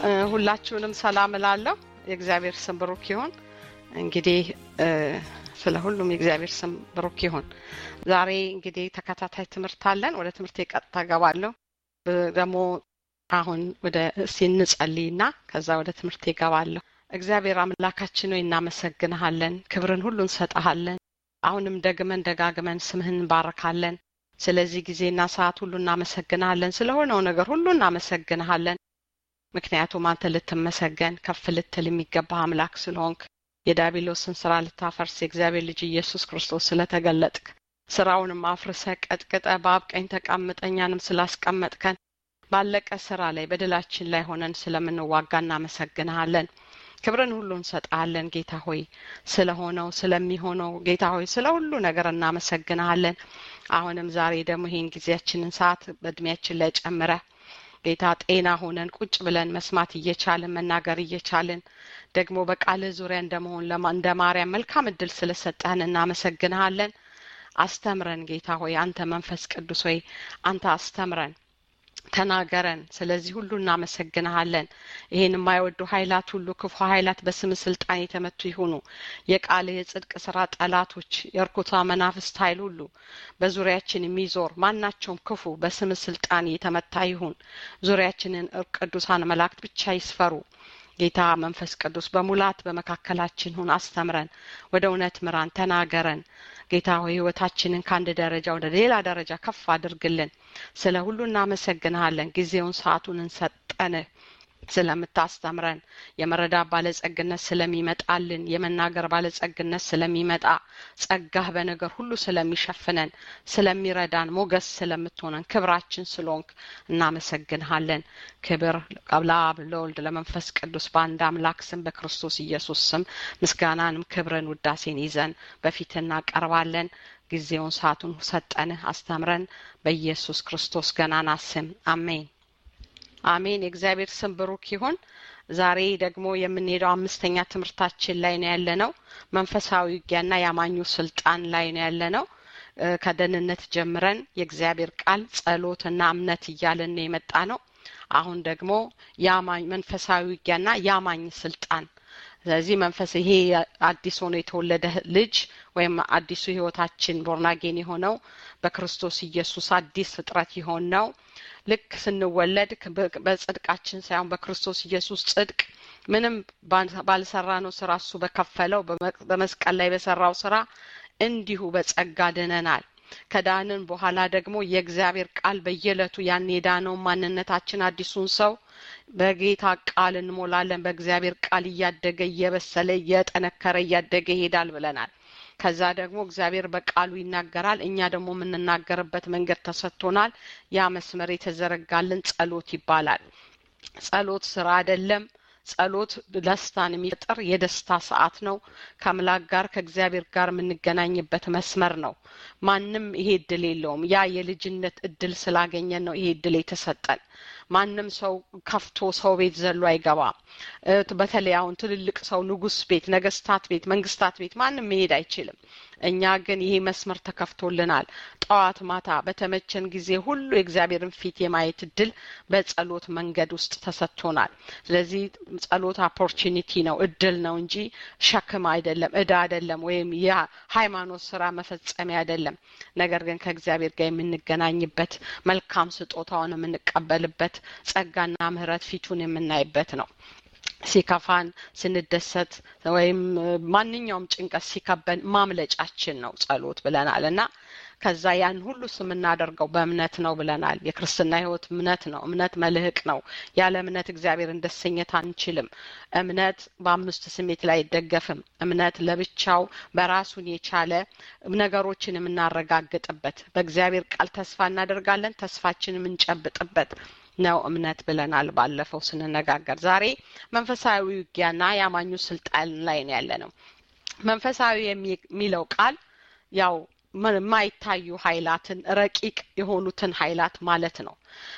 ሁላችሁንም ሰላም እላለሁ። የእግዚአብሔር ስም ብሩክ ይሁን። እንግዲህ ስለ ሁሉም የእግዚአብሔር ስም ብሩክ ይሁን። ዛሬ እንግዲህ ተከታታይ ትምህርት አለን። ወደ ትምህርት ቀጥታ ገባለሁ። ደግሞ አሁን ወደ እስቲ እንጸልይና ከዛ ወደ ትምህርት ይገባለሁ። እግዚአብሔር አምላካችን ሆይ እናመሰግንሃለን፣ ክብርን ሁሉ እንሰጠሃለን። አሁንም ደግመን ደጋግመን ስምህን እንባረካለን። ስለዚህ ጊዜና ሰዓት ሁሉ እናመሰግንሃለን። ስለሆነው ነገር ሁሉ እናመሰግንሃለን። ምክንያቱም አንተ ልትመሰገን ከፍ ልትል የሚገባ አምላክ ስለሆንክ የዳቢሎስን ስራ ልታፈርስ የእግዚአብሔር ልጅ ኢየሱስ ክርስቶስ ስለተገለጥክ ስራውንም አፍርሰ ቀጥቅጠ በአብ ቀኝ ተቀምጠ እኛንም ስላስቀመጥከን ባለቀ ስራ ላይ በድላችን ላይ ሆነን ስለምንዋጋ እናመሰግንሃለን። ክብርን ሁሉ እንሰጣለን ጌታ ሆይ ስለሆነው ስለሚሆነው ጌታ ሆይ ስለ ሁሉ ነገር እናመሰግንሃለን። አሁንም ዛሬ ደግሞ ይህን ጊዜያችንን ሰዓት በእድሜያችን ላይ ጨምረ ጌታ ጤና ሆነን ቁጭ ብለን መስማት እየቻልን መናገር እየቻልን ደግሞ በቃልህ ዙሪያ እንደመሆን እንደ ማርያም መልካም እድል ስለሰጠህን እናመሰግንሃለን። አስተምረን ጌታ ሆይ አንተ መንፈስ ቅዱስ ሆይ አንተ አስተምረን ተናገረን። ስለዚህ ሁሉ እናመሰግንሃለን። ይህን የማይወዱ ኃይላት ሁሉ ክፉ ኃይላት በስም ስልጣን የተመቱ ይሁኑ። የቃል የጽድቅ ስራ ጠላቶች፣ የእርኩታ መናፍስት ኃይል ሁሉ በዙሪያችን የሚዞር ማናቸውም ክፉ በስም ስልጣን የተመታ ይሁን። ዙሪያችንን ቅዱሳን መላእክት ብቻ ይስፈሩ። ጌታ መንፈስ ቅዱስ በሙላት በመካከላችን ሁን። አስተምረን፣ ወደ እውነት ምራን፣ ተናገረን። ጌታ ሆይ ህይወታችንን ከአንድ ደረጃ ወደ ሌላ ደረጃ ከፍ አድርግልን። ስለ ሁሉ እናመሰግንሃለን። ጊዜውን ሰዓቱን እንሰጠንህ ስለምታስተምረን የመረዳት ባለጸግነት ስለሚመጣልን የመናገር ባለጸግነት ስለሚመጣ ጸጋህ በነገር ሁሉ ስለሚሸፍነን ስለሚረዳን ሞገስ ስለምትሆነን ክብራችን ስለሆንክ እናመሰግንሃለን። ክብር ለአብ ለወልድ ለመንፈስ ቅዱስ በአንድ አምላክ ስም በክርስቶስ ኢየሱስ ስም ምስጋናንም ክብርን ውዳሴን ይዘን በፊት እናቀርባለን። ጊዜውን ሰዓቱን ሰጠንህ፣ አስተምረን በኢየሱስ ክርስቶስ ገናና ስም አሜን። አሜን። የእግዚአብሔር ስም ብሩክ ይሁን። ዛሬ ደግሞ የምንሄደው አምስተኛ ትምህርታችን ላይ ነው ያለ ነው። መንፈሳዊ ውጊያና የአማኙ ስልጣን ላይ ነው ያለ ነው። ከደህንነት ጀምረን የእግዚአብሔር ቃል ጸሎትና እምነት እያለን ነው የመጣ ነው። አሁን ደግሞ የአማኝ መንፈሳዊ ውጊያና የአማኝ ስልጣን ስለዚህ መንፈስ ይሄ አዲስ ሆኖ የተወለደ ልጅ ወይም አዲሱ ህይወታችን ቦርናጌን የሆነው በክርስቶስ ኢየሱስ አዲስ ፍጥረት የሆን ነው። ልክ ስንወለድ በጽድቃችን ሳይሆን በክርስቶስ ኢየሱስ ጽድቅ ምንም ባልሰራ ነው ስራ እሱ በከፈለው በመስቀል ላይ በሰራው ስራ እንዲሁ በጸጋ ድነናል። ከዳንን በኋላ ደግሞ የእግዚአብሔር ቃል በየዕለቱ ያን የዳነውን ማንነታችን አዲሱን ሰው በጌታ ቃል እንሞላለን። በእግዚአብሔር ቃል እያደገ እየበሰለ እየጠነከረ እያደገ ይሄዳል ብለናል። ከዛ ደግሞ እግዚአብሔር በቃሉ ይናገራል። እኛ ደግሞ የምንናገርበት መንገድ ተሰጥቶናል። ያ መስመር የተዘረጋልን ጸሎት ይባላል። ጸሎት ስራ አይደለም። ጸሎት ደስታን የሚፈጥር የደስታ ሰዓት ነው። ከአምላክ ጋር ከእግዚአብሔር ጋር የምንገናኝበት መስመር ነው። ማንም ይሄ እድል የለውም። ያ የልጅነት እድል ስላገኘን ነው ይሄ እድል የተሰጠን። ማንም ሰው ከፍቶ ሰው ቤት ዘሎ አይገባም። በተለይ አሁን ትልልቅ ሰው ንጉስ ቤት፣ ነገስታት ቤት፣ መንግስታት ቤት ማንም መሄድ አይችልም። እኛ ግን ይሄ መስመር ተከፍቶልናል። ጠዋት ማታ በተመቸን ጊዜ ሁሉ የእግዚአብሔርን ፊት የማየት እድል በጸሎት መንገድ ውስጥ ተሰጥቶናል። ስለዚህ ጸሎት ኦፖርቹኒቲ ነው፣ እድል ነው እንጂ ሸክም አይደለም፣ እዳ አይደለም፣ ወይም የሃይማኖት ስራ መፈጸሚያ አይደለም። ነገር ግን ከእግዚአብሔር ጋር የምንገናኝበት መልካም ስጦታውን የምንቀበልበት ጸጋና ምሕረት ፊቱን የምናይበት ነው። ሲከፋን ስንደሰት ወይም ማንኛውም ጭንቀት ሲከበን ማምለጫችን ነው ጸሎት ብለናል እና ከዛ ያን ሁሉ የምናደርገው በእምነት ነው ብለናል። የክርስትና ህይወት እምነት ነው። እምነት መልህቅ ነው። ያለ እምነት እግዚአብሔርን ደሰኘት አንችልም። እምነት በአምስት ስሜት ላይ አይደገፍም። እምነት ለብቻው በራሱን የቻለ ነገሮችን የምናረጋግጥበት በእግዚአብሔር ቃል ተስፋ እናደርጋለን። ተስፋችን የምንጨብጥበት ነው እምነት ብለናል ባለፈው ስንነጋገር። ዛሬ መንፈሳዊ ውጊያና የአማኙ ስልጣን ላይ ነው ያለ ነው። መንፈሳዊ የሚለው ቃል ያው የማይታዩ ኃይላትን ረቂቅ የሆኑትን ኃይላት ማለት ነው።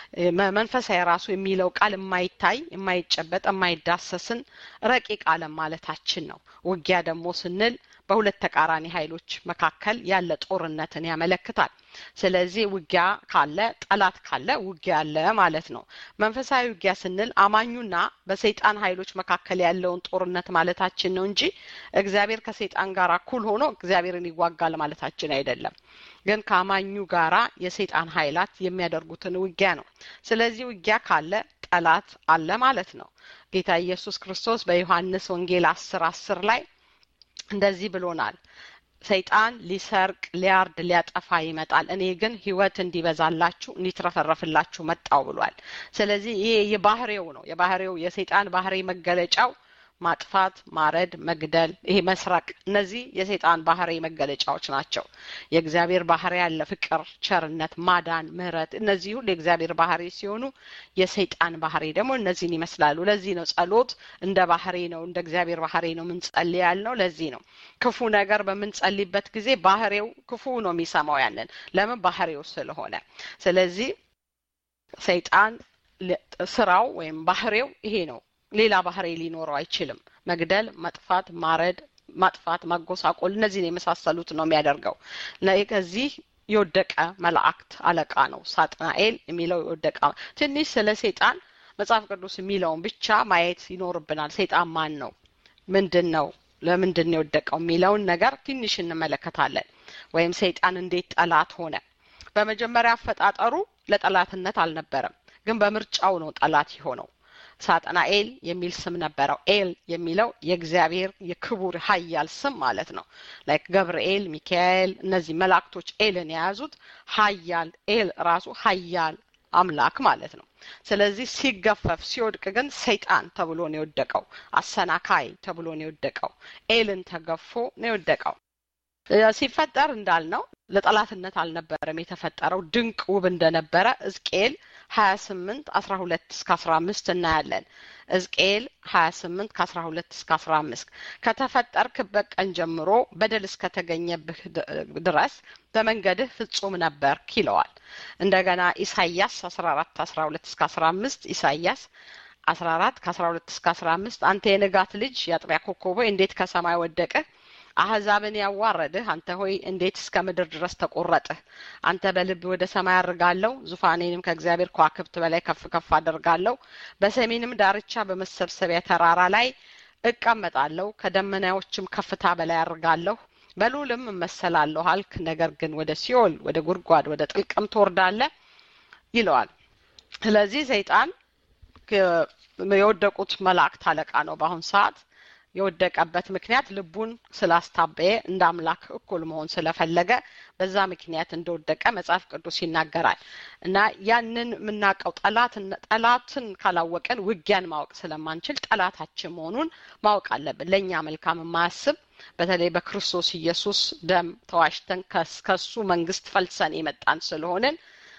መንፈሳዊ ራሱ የሚለው ቃል የማይታይ የማይጨበጥ የማይዳሰስን ረቂቅ ዓለም ማለታችን ነው። ውጊያ ደግሞ ስንል በሁለት ተቃራኒ ኃይሎች መካከል ያለ ጦርነትን ያመለክታል። ስለዚህ ውጊያ ካለ ጠላት ካለ ውጊያ አለ ማለት ነው። መንፈሳዊ ውጊያ ስንል አማኙና በሰይጣን ኃይሎች መካከል ያለውን ጦርነት ማለታችን ነው እንጂ እግዚአብሔር ከሰይጣን ጋር እኩል ሆኖ እግዚአብሔርን ይዋጋል ማለታችን አይደለም። ግን ከአማኙ ጋራ የሰይጣን ኃይላት የሚያደርጉትን ውጊያ ነው። ስለዚህ ውጊያ ካለ ጠላት አለ ማለት ነው። ጌታ ኢየሱስ ክርስቶስ በዮሐንስ ወንጌል አስር አስር ላይ እንደዚህ ብሎናል። ሰይጣን ሊሰርቅ፣ ሊያርድ፣ ሊያጠፋ ይመጣል፣ እኔ ግን ሕይወት እንዲበዛላችሁ እንዲትረፈረፍላችሁ መጣው ብሏል። ስለዚህ ይሄ የባህሬው ነው። የባህሬው የሰይጣን ባህሪ መገለጫው ማጥፋት፣ ማረድ፣ መግደል፣ ይሄ መስረቅ፣ እነዚህ የሰይጣን ባህሪ መገለጫዎች ናቸው። የእግዚአብሔር ባህሪ ያለ ፍቅር፣ ቸርነት፣ ማዳን፣ ምሕረት፣ እነዚህ ሁሉ የእግዚአብሔር ባህሪ ሲሆኑ የሰይጣን ባህሪ ደግሞ እነዚህን ይመስላሉ። ለዚህ ነው ጸሎት እንደ ባህሪ ነው፣ እንደ እግዚአብሔር ባህሪ ነው ምንጸልይ ያልነው። ለዚህ ነው ክፉ ነገር በምንጸልይበት ጊዜ ባህሪው ክፉ ነው የሚሰማው ያንን ለምን ባህሪው ስለሆነ። ስለዚህ ሰይጣን ስራው ወይም ባህሪው ይሄ ነው። ሌላ ባህሪ ሊኖረው አይችልም። መግደል፣ መጥፋት፣ ማረድ፣ ማጥፋት፣ ማጎሳቆል እነዚህን የመሳሰሉት ነው የሚያደርገው። ከዚህ የወደቀ መላእክት አለቃ ነው ሳጥናኤል የሚለው የወደቀ ትንሽ ስለ ሰይጣን መጽሐፍ ቅዱስ የሚለውን ብቻ ማየት ይኖርብናል። ሰይጣን ማን ነው? ምንድን ነው? ለምንድን ነው የወደቀው የሚለውን ነገር ትንሽ እንመለከታለን። ወይም ሰይጣን እንዴት ጠላት ሆነ? በመጀመሪያ አፈጣጠሩ ለጠላትነት አልነበረም፣ ግን በምርጫው ነው ጠላት የሆነው። ሳጥናኤል የሚል ስም ነበረው። ኤል የሚለው የእግዚአብሔር የክቡር ኃያል ስም ማለት ነው። ላይክ ገብርኤል፣ ሚካኤል እነዚህ መላእክቶች ኤልን የያዙት ኃያል ኤል ራሱ ኃያል አምላክ ማለት ነው። ስለዚህ ሲገፈፍ ሲወድቅ ግን ሰይጣን ተብሎ ነው የወደቀው። አሰናካይ ተብሎ ነው የወደቀው። ኤልን ተገፎ ነው የወደቀው። ሲፈጠር እንዳልነው ለጠላትነት አልነበረም የተፈጠረው። ድንቅ ውብ እንደነበረ ሕዝቅኤል ሀያ ስምንት አስራ ሁለት እስከ አስራ አምስት እናያለን። ሕዝቅኤል ሀያ ስምንት ከአስራ ሁለት እስከ አስራ አምስት ከተፈጠርክበት ቀን ጀምሮ በደል እስከተገኘብህ ድረስ በመንገድህ ፍጹም ነበርክ ይለዋል። እንደገና ኢሳያስ አስራ አራት አስራ ሁለት እስከ አስራ አምስት ኢሳያስ አስራ አራት ከአስራ ሁለት እስከ አስራ አምስት አንተ የንጋት ልጅ የአጥቢያ ኮከብ ሆይ እንዴት ከሰማይ ወደቅህ? አህዛብን ያዋረድህ አንተ ሆይ እንዴት እስከ ምድር ድረስ ተቆረጥህ? አንተ በልብ ወደ ሰማይ አድርጋለሁ፣ ዙፋኔንም ከእግዚአብሔር ከዋክብት በላይ ከፍ ከፍ አደርጋለሁ። በሰሜንም ዳርቻ በመሰብሰቢያ ተራራ ላይ እቀመጣለሁ፣ ከደመናዎችም ከፍታ በላይ አድርጋለሁ። በልዑልም እመሰላለሁ አልክ። ነገር ግን ወደ ሲኦል ወደ ጉድጓድ ወደ ጥልቅም ትወርዳለህ ይለዋል። ስለዚህ ሰይጣን የወደቁት መላእክት አለቃ ነው በአሁን ሰዓት የወደቀበት ምክንያት ልቡን ስላስታበየ እንደ አምላክ እኩል መሆን ስለፈለገ በዛ ምክንያት እንደወደቀ መጽሐፍ ቅዱስ ይናገራል። እና ያንን የምናውቀው ጠላት ጠላትን ካላወቀን ውጊያን ማወቅ ስለማንችል ጠላታችን መሆኑን ማወቅ አለብን። ለእኛ መልካም የማያስብ በተለይ በክርስቶስ ኢየሱስ ደም ተዋሽተን ከሱ መንግስት ፈልሰን የመጣን ስለሆንን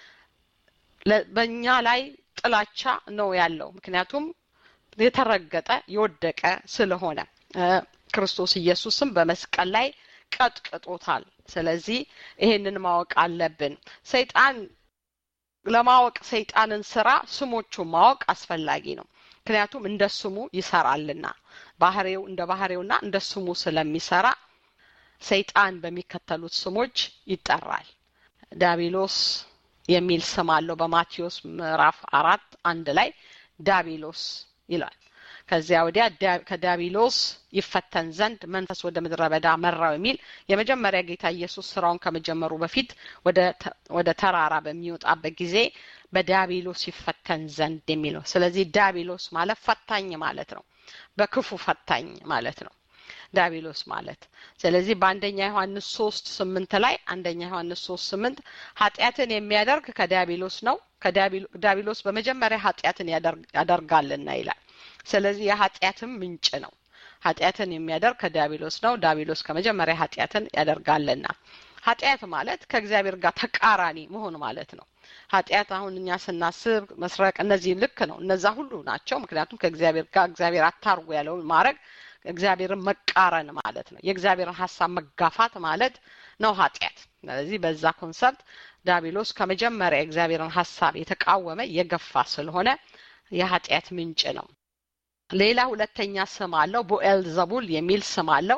በእኛ ላይ ጥላቻ ነው ያለው ምክንያቱም የተረገጠ የወደቀ ስለሆነ ክርስቶስ ኢየሱስም በመስቀል ላይ ቀጥቅጦታል። ስለዚህ ይሄንን ማወቅ አለብን። ሰይጣን ለማወቅ ሰይጣንን ስራ ስሞቹን ማወቅ አስፈላጊ ነው። ምክንያቱም እንደ ስሙ ይሰራልና ባህሬው እንደ ባህሬውና እንደ ስሙ ስለሚሰራ ሰይጣን በሚከተሉት ስሞች ይጠራል። ዳቢሎስ የሚል ስም አለው። በማቴዎስ ምዕራፍ አራት አንድ ላይ ዳቢሎስ ይላል። ከዚያ ወዲያ ከዳቢሎስ ይፈተን ዘንድ መንፈስ ወደ ምድረ በዳ መራው የሚል የመጀመሪያ ጌታ ኢየሱስ ስራውን ከመጀመሩ በፊት ወደ ተራራ በሚወጣበት ጊዜ በዳቢሎስ ይፈተን ዘንድ የሚል ነው። ስለዚህ ዳቢሎስ ማለት ፈታኝ ማለት ነው። በክፉ ፈታኝ ማለት ነው ዳቢሎስ ማለት። ስለዚህ በአንደኛ ዮሐንስ ሶስት ስምንት ላይ አንደኛ ዮሐንስ ሶስት ስምንት ኃጢአትን የሚያደርግ ከዳቢሎስ ነው ዳቢሎስ በመጀመሪያ ኃጢአትን ያደርጋልና ይላል። ስለዚህ የኃጢአትም ምንጭ ነው። ኃጢአትን የሚያደርግ ከዳቢሎስ ነው። ዳቢሎስ ከመጀመሪያ ኃጢአትን ያደርጋልና። ኃጢአት ማለት ከእግዚአብሔር ጋር ተቃራኒ መሆን ማለት ነው። ኃጢአት አሁን እኛ ስናስብ መስረቅ፣ እነዚህ ልክ ነው። እነዛ ሁሉ ናቸው። ምክንያቱም ከእግዚአብሔር ጋር እግዚአብሔር አታርጉ ያለውን ማድረግ እግዚአብሔርን መቃረን ማለት ነው። የእግዚአብሔርን ሀሳብ መጋፋት ማለት ነው ኃጢአት። ስለዚህ በዛ ኮንሰፕት ዳቢሎስ ከመጀመሪያ የእግዚአብሔርን ሀሳብ የተቃወመ የገፋ ስለሆነ የኃጢአት ምንጭ ነው። ሌላ ሁለተኛ ስም አለው። ቦኤል ዘቡል የሚል ስም አለው።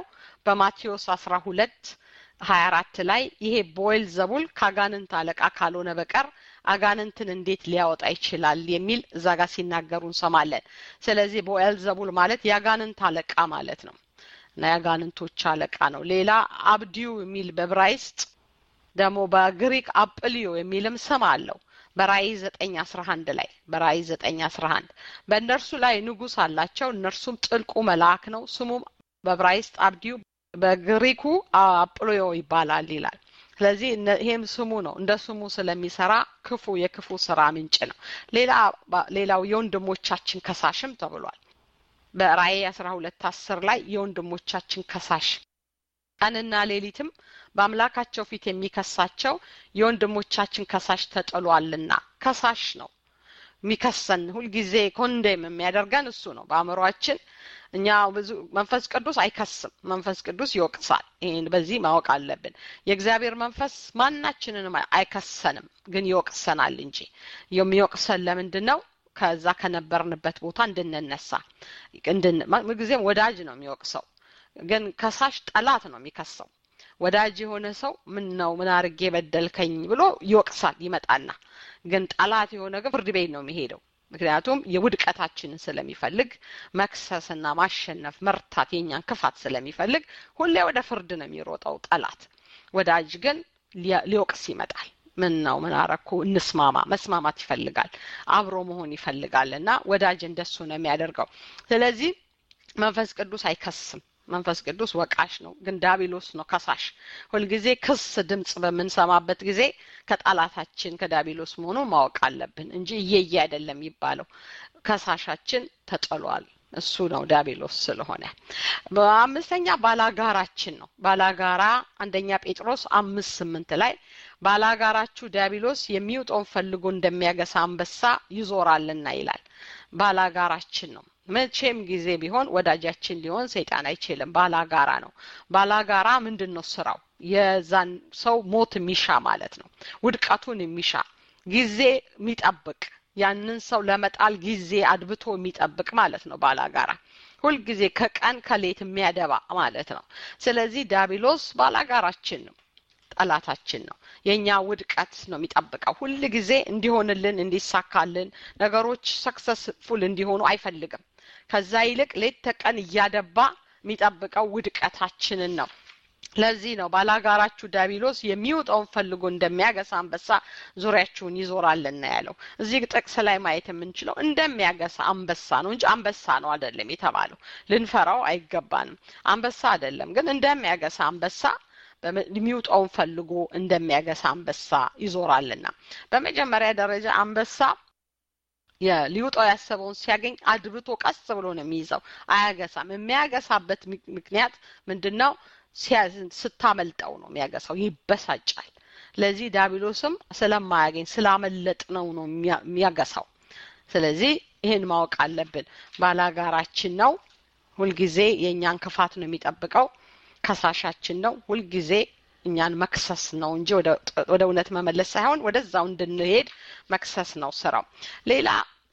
በማቴዎስ አስራ ሁለት ሀያ አራት ላይ ይሄ ቦይል ዘቡል ከአጋንንት አለቃ ካልሆነ በቀር አጋንንትን እንዴት ሊያወጣ ይችላል የሚል እዛ ጋር ሲናገሩ እንሰማለን። ስለዚህ ቦኤል ዘቡል ማለት የአጋንንት አለቃ ማለት ነው እና የአጋንንቶች አለቃ ነው። ሌላ አብዲዩ የሚል በብራይስጥ ደግሞ በግሪክ አጵልዮ የሚልም ስም አለው። በራእይ ዘጠኝ አስራ አንድ ላይ በራእይ ዘጠኝ አስራ አንድ በእነርሱ ላይ ንጉስ አላቸው። እነርሱም ጥልቁ መልአክ ነው። ስሙም በብራይስጥ አብዲዩ በግሪኩ አጵሎዮ ይባላል ይላል። ስለዚህ ይሄም ስሙ ነው። እንደ ስሙ ስለሚሰራ ክፉ የክፉ ስራ ምንጭ ነው። ሌላ ሌላው የወንድሞቻችን ከሳሽም ተብሏል። በራእይ አስራ ሁለት አስር ላይ የወንድሞቻችን ከሳሽ ቀንና ሌሊትም በአምላካቸው ፊት የሚከሳቸው የወንድሞቻችን ከሳሽ ተጥሏልና ከሳሽ ነው የሚከሰን ሁልጊዜ ኮንዴም የሚያደርገን እሱ ነው በአእምሯችን እኛ ብዙ መንፈስ ቅዱስ አይከስም መንፈስ ቅዱስ ይወቅሳል ይህን በዚህ ማወቅ አለብን የእግዚአብሔር መንፈስ ማናችንንም አይከሰንም ግን ይወቅሰናል እንጂ የሚወቅሰን ለምንድን ነው ከዛ ከነበርንበት ቦታ እንድንነሳ ጊዜም ወዳጅ ነው የሚወቅሰው ግን ከሳሽ ጠላት ነው የሚከሰው ወዳጅ የሆነ ሰው ምን ነው ምን አርጌ በደልከኝ ብሎ ይወቅሳል ይመጣና ግን ጠላት የሆነ ግን ፍርድ ቤት ነው የሚሄደው ምክንያቱም የውድቀታችንን ስለሚፈልግ መክሰስና ማሸነፍ መርታት የኛን ክፋት ስለሚፈልግ ሁሌ ወደ ፍርድ ነው የሚሮጠው ጠላት ወዳጅ ግን ሊወቅስ ይመጣል ምን ነው ምን አረኩ እንስማማ መስማማት ይፈልጋል አብሮ መሆን ይፈልጋል እና ወዳጅ እንደሱ ነው የሚያደርገው ስለዚህ መንፈስ ቅዱስ አይከስም መንፈስ ቅዱስ ወቃሽ ነው ግን ዳቢሎስ ነው ከሳሽ ሁልጊዜ ክስ ድምጽ በምንሰማበት ጊዜ ከጣላታችን ከዳቢሎስ መሆኑ ማወቅ አለብን እንጂ እየየ አይደለም የሚባለው ከሳሻችን ተጥሏል እሱ ነው ዳቢሎስ ስለሆነ በአምስተኛ ባላጋራችን ነው ባላጋራ አንደኛ ጴጥሮስ አምስት ስምንት ላይ ባላጋራችሁ ዲያብሎስ የሚውጠውን ፈልጎ እንደሚያገሳ አንበሳ ይዞራልና ይላል ባላጋራችን ነው መቼም ጊዜ ቢሆን ወዳጃችን ሊሆን ሰይጣን አይችልም ባላጋራ ነው ባላጋራ ምንድን ነው ስራው የዛን ሰው ሞት የሚሻ ማለት ነው ውድቀቱን የሚሻ ጊዜ የሚጠብቅ ያንን ሰው ለመጣል ጊዜ አድብቶ የሚጠብቅ ማለት ነው ባላጋራ ሁልጊዜ ከቀን ከሌት የሚያደባ ማለት ነው ስለዚህ ዳቢሎስ ባላጋራችን ነው ጠላታችን ነው የእኛ ውድቀት ነው የሚጠብቀው ሁል ጊዜ እንዲሆንልን እንዲሳካልን ነገሮች ሰክሰስፉል እንዲሆኑ አይፈልግም ከዛ ይልቅ ሌት ተቀን እያደባ የሚጠብቀው ውድቀታችንን ነው ለዚህ ነው ባላጋራችሁ ዳቢሎስ የሚውጠውን ፈልጎ እንደሚያገሳ አንበሳ ዙሪያችሁን ይዞራልና ያለው እዚህ ጥቅስ ላይ ማየት የምንችለው እንደሚያገሳ አንበሳ ነው እንጂ አንበሳ ነው አይደለም የተባለው ልንፈራው አይገባንም አንበሳ አይደለም ግን እንደሚያገሳ አንበሳ የሚውጠውን ፈልጎ እንደሚያገሳ አንበሳ ይዞራልና በመጀመሪያ ደረጃ አንበሳ ሊውጠው ያሰበውን ሲያገኝ አድብቶ ቀስ ብሎ ነው የሚይዘው አያገሳም የሚያገሳበት ምክንያት ምንድን ነው ስታመልጠው ነው የሚያገሳው ይበሳጫል ለዚህ ዳቢሎስም ስለማያገኝ ስላመለጥ ነው ነው የሚያገሳው ስለዚህ ይህን ማወቅ አለብን ባላጋራችን ነው ሁልጊዜ የእኛን ክፋት ነው የሚጠብቀው ከሳሻችን ነው ሁልጊዜ እኛን መክሰስ ነው እንጂ ወደ እውነት መመለስ ሳይሆን ወደዛው እንድንሄድ መክሰስ ነው ስራው ሌላ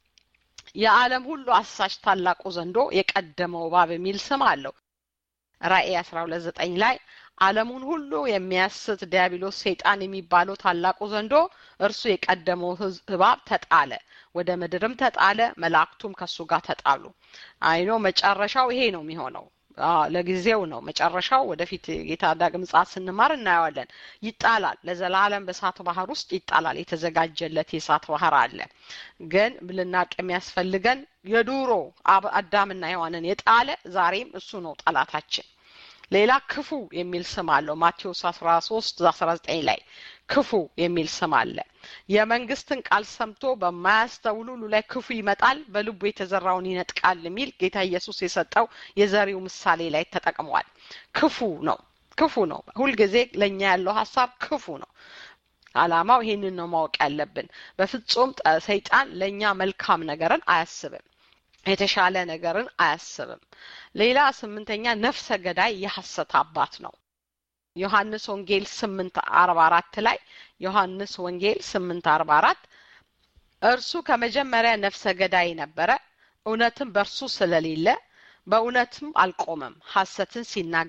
የዓለም ሁሉ አሳሽ ታላቁ ዘንዶ የቀደመው እባብ የሚል ስም አለው ራእይ አስራ ሁለት ዘጠኝ ላይ ዓለሙን ሁሉ የሚያስት ዲያብሎስ ሰይጣን የሚባለው ታላቁ ዘንዶ እርሱ የቀደመው እባብ ተጣለ ወደ ምድርም ተጣለ መላእክቱም ከሱ ጋር ተጣሉ አይኖ መጨረሻው ይሄ ነው የሚሆነው ለጊዜው ነው መጨረሻው ወደፊት ጌታ ዳግም ምጽአት ስንማር እናየዋለን ይጣላል ለዘላለም በእሳት ባህር ውስጥ ይጣላል የተዘጋጀለት የእሳት ባህር አለ ግን ልናቅ የሚያስፈልገን የዱሮ አዳምና ሔዋንን የጣለ ዛሬም እሱ ነው ጠላታችን ሌላ ክፉ የሚል ስም አለው ማቴዎስ አስራ ሶስት አስራ ዘጠኝ ላይ ክፉ የሚል ስም አለ የመንግስትን ቃል ሰምቶ በማያስተውሉ ሁሉ ላይ ክፉ ይመጣል በልቡ የተዘራውን ይነጥቃል የሚል ጌታ ኢየሱስ የሰጠው የዘሪው ምሳሌ ላይ ተጠቅሟል ክፉ ነው ክፉ ነው ሁልጊዜ ለእኛ ያለው ሀሳብ ክፉ ነው አላማው ይሄንን ነው ማወቅ ያለብን በፍጹም ሰይጣን ለእኛ መልካም ነገርን አያስብም የተሻለ ነገርን አያስብም ሌላ ስምንተኛ ነፍሰ ገዳይ የሐሰት አባት ነው ዮሐንስ ወንጌል ስምንት አርባ አራት ላይ ዮሐንስ ወንጌል ስምንት አርባ አራት እርሱ ከመጀመሪያ ነፍሰ ገዳይ ነበረ እውነትም በእርሱ ስለሌለ በእውነትም አልቆመም ሐሰትን ሲናገር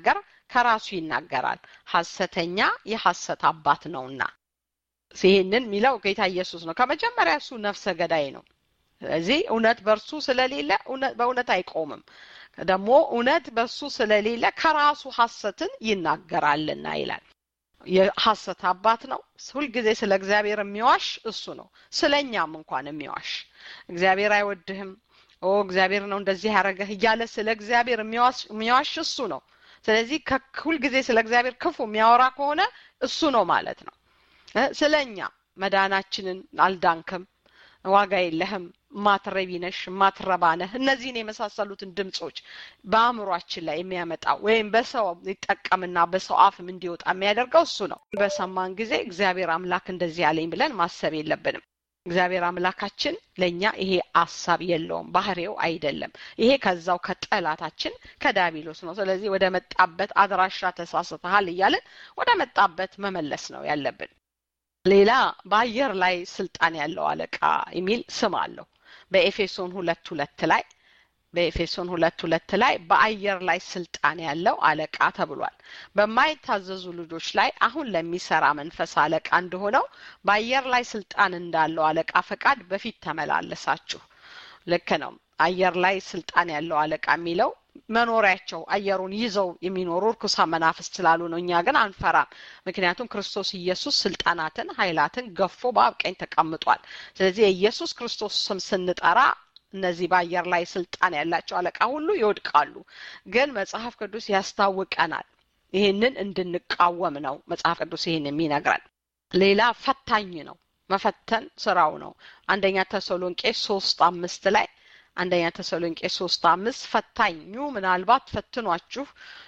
ከራሱ ይናገራል ሐሰተኛ የሐሰት አባት ነውና ይህንን የሚለው ጌታ ኢየሱስ ነው ከመጀመሪያ እሱ ነፍሰ ገዳይ ነው ስለዚህ እውነት በእርሱ ስለሌለ በእውነት አይቆምም ደግሞ እውነት በሱ ስለሌለ ከራሱ ሐሰትን ይናገራልና ይላል የሐሰት አባት ነው ሁልጊዜ ስለ እግዚአብሔር የሚዋሽ እሱ ነው ስለ እኛም እንኳን የሚዋሽ እግዚአብሔር አይወድህም ኦ እግዚአብሔር ነው እንደዚህ ያደረገህ እያለ ስለ እግዚአብሔር የሚዋሽ እሱ ነው ስለዚህ ሁልጊዜ ስለ እግዚአብሔር ክፉ የሚያወራ ከሆነ እሱ ነው ማለት ነው ስለ እኛ መዳናችንን አልዳንክም ዋጋ የለህም ማትረቢ ነሽ ማትረባ ነህ እነዚህን የመሳሰሉትን ድምጾች በአእምሯችን ላይ የሚያመጣው ወይም በሰው ይጠቀምና በሰው አፍም እንዲወጣ የሚያደርገው እሱ ነው በሰማን ጊዜ እግዚአብሔር አምላክ እንደዚህ ያለኝ ብለን ማሰብ የለብንም እግዚአብሔር አምላካችን ለእኛ ይሄ አሳብ የለውም ባህሬው አይደለም ይሄ ከዛው ከጠላታችን ከዳቢሎስ ነው ስለዚህ ወደ መጣበት አድራሻ ተሳስተሃል እያለን ወደ መጣበት መመለስ ነው ያለብን ሌላ በአየር ላይ ስልጣን ያለው አለቃ የሚል ስም አለው በኤፌሶን ሁለት ሁለት ላይ በኤፌሶን ሁለት ሁለት ላይ በአየር ላይ ስልጣን ያለው አለቃ ተብሏል በማይታዘዙ ልጆች ላይ አሁን ለሚሰራ መንፈስ አለቃ እንደሆነው በአየር ላይ ስልጣን እንዳለው አለቃ ፈቃድ በፊት ተመላለሳችሁ ልክ ነው አየር ላይ ስልጣን ያለው አለቃ የሚለው መኖሪያቸው አየሩን ይዘው የሚኖሩ እርኩሳ መናፍስት ስላሉ ነው እኛ ግን አንፈራም ምክንያቱም ክርስቶስ ኢየሱስ ስልጣናትን ኃይላትን ገፎ በአብ ቀኝ ተቀምጧል ስለዚህ የኢየሱስ ክርስቶስ ስም ስንጠራ እነዚህ በአየር ላይ ስልጣን ያላቸው አለቃ ሁሉ ይወድቃሉ ግን መጽሐፍ ቅዱስ ያስታውቀናል ይህንን እንድንቃወም ነው መጽሐፍ ቅዱስ ይህን የሚነግረን ሌላ ፈታኝ ነው መፈተን ስራው ነው አንደኛ ተሰሎንቄ ሶስት አምስት ላይ አንደኛ ተሰሎንቄ ሶስት አምስት ፈታኙ ምናልባት ፈትኗችሁ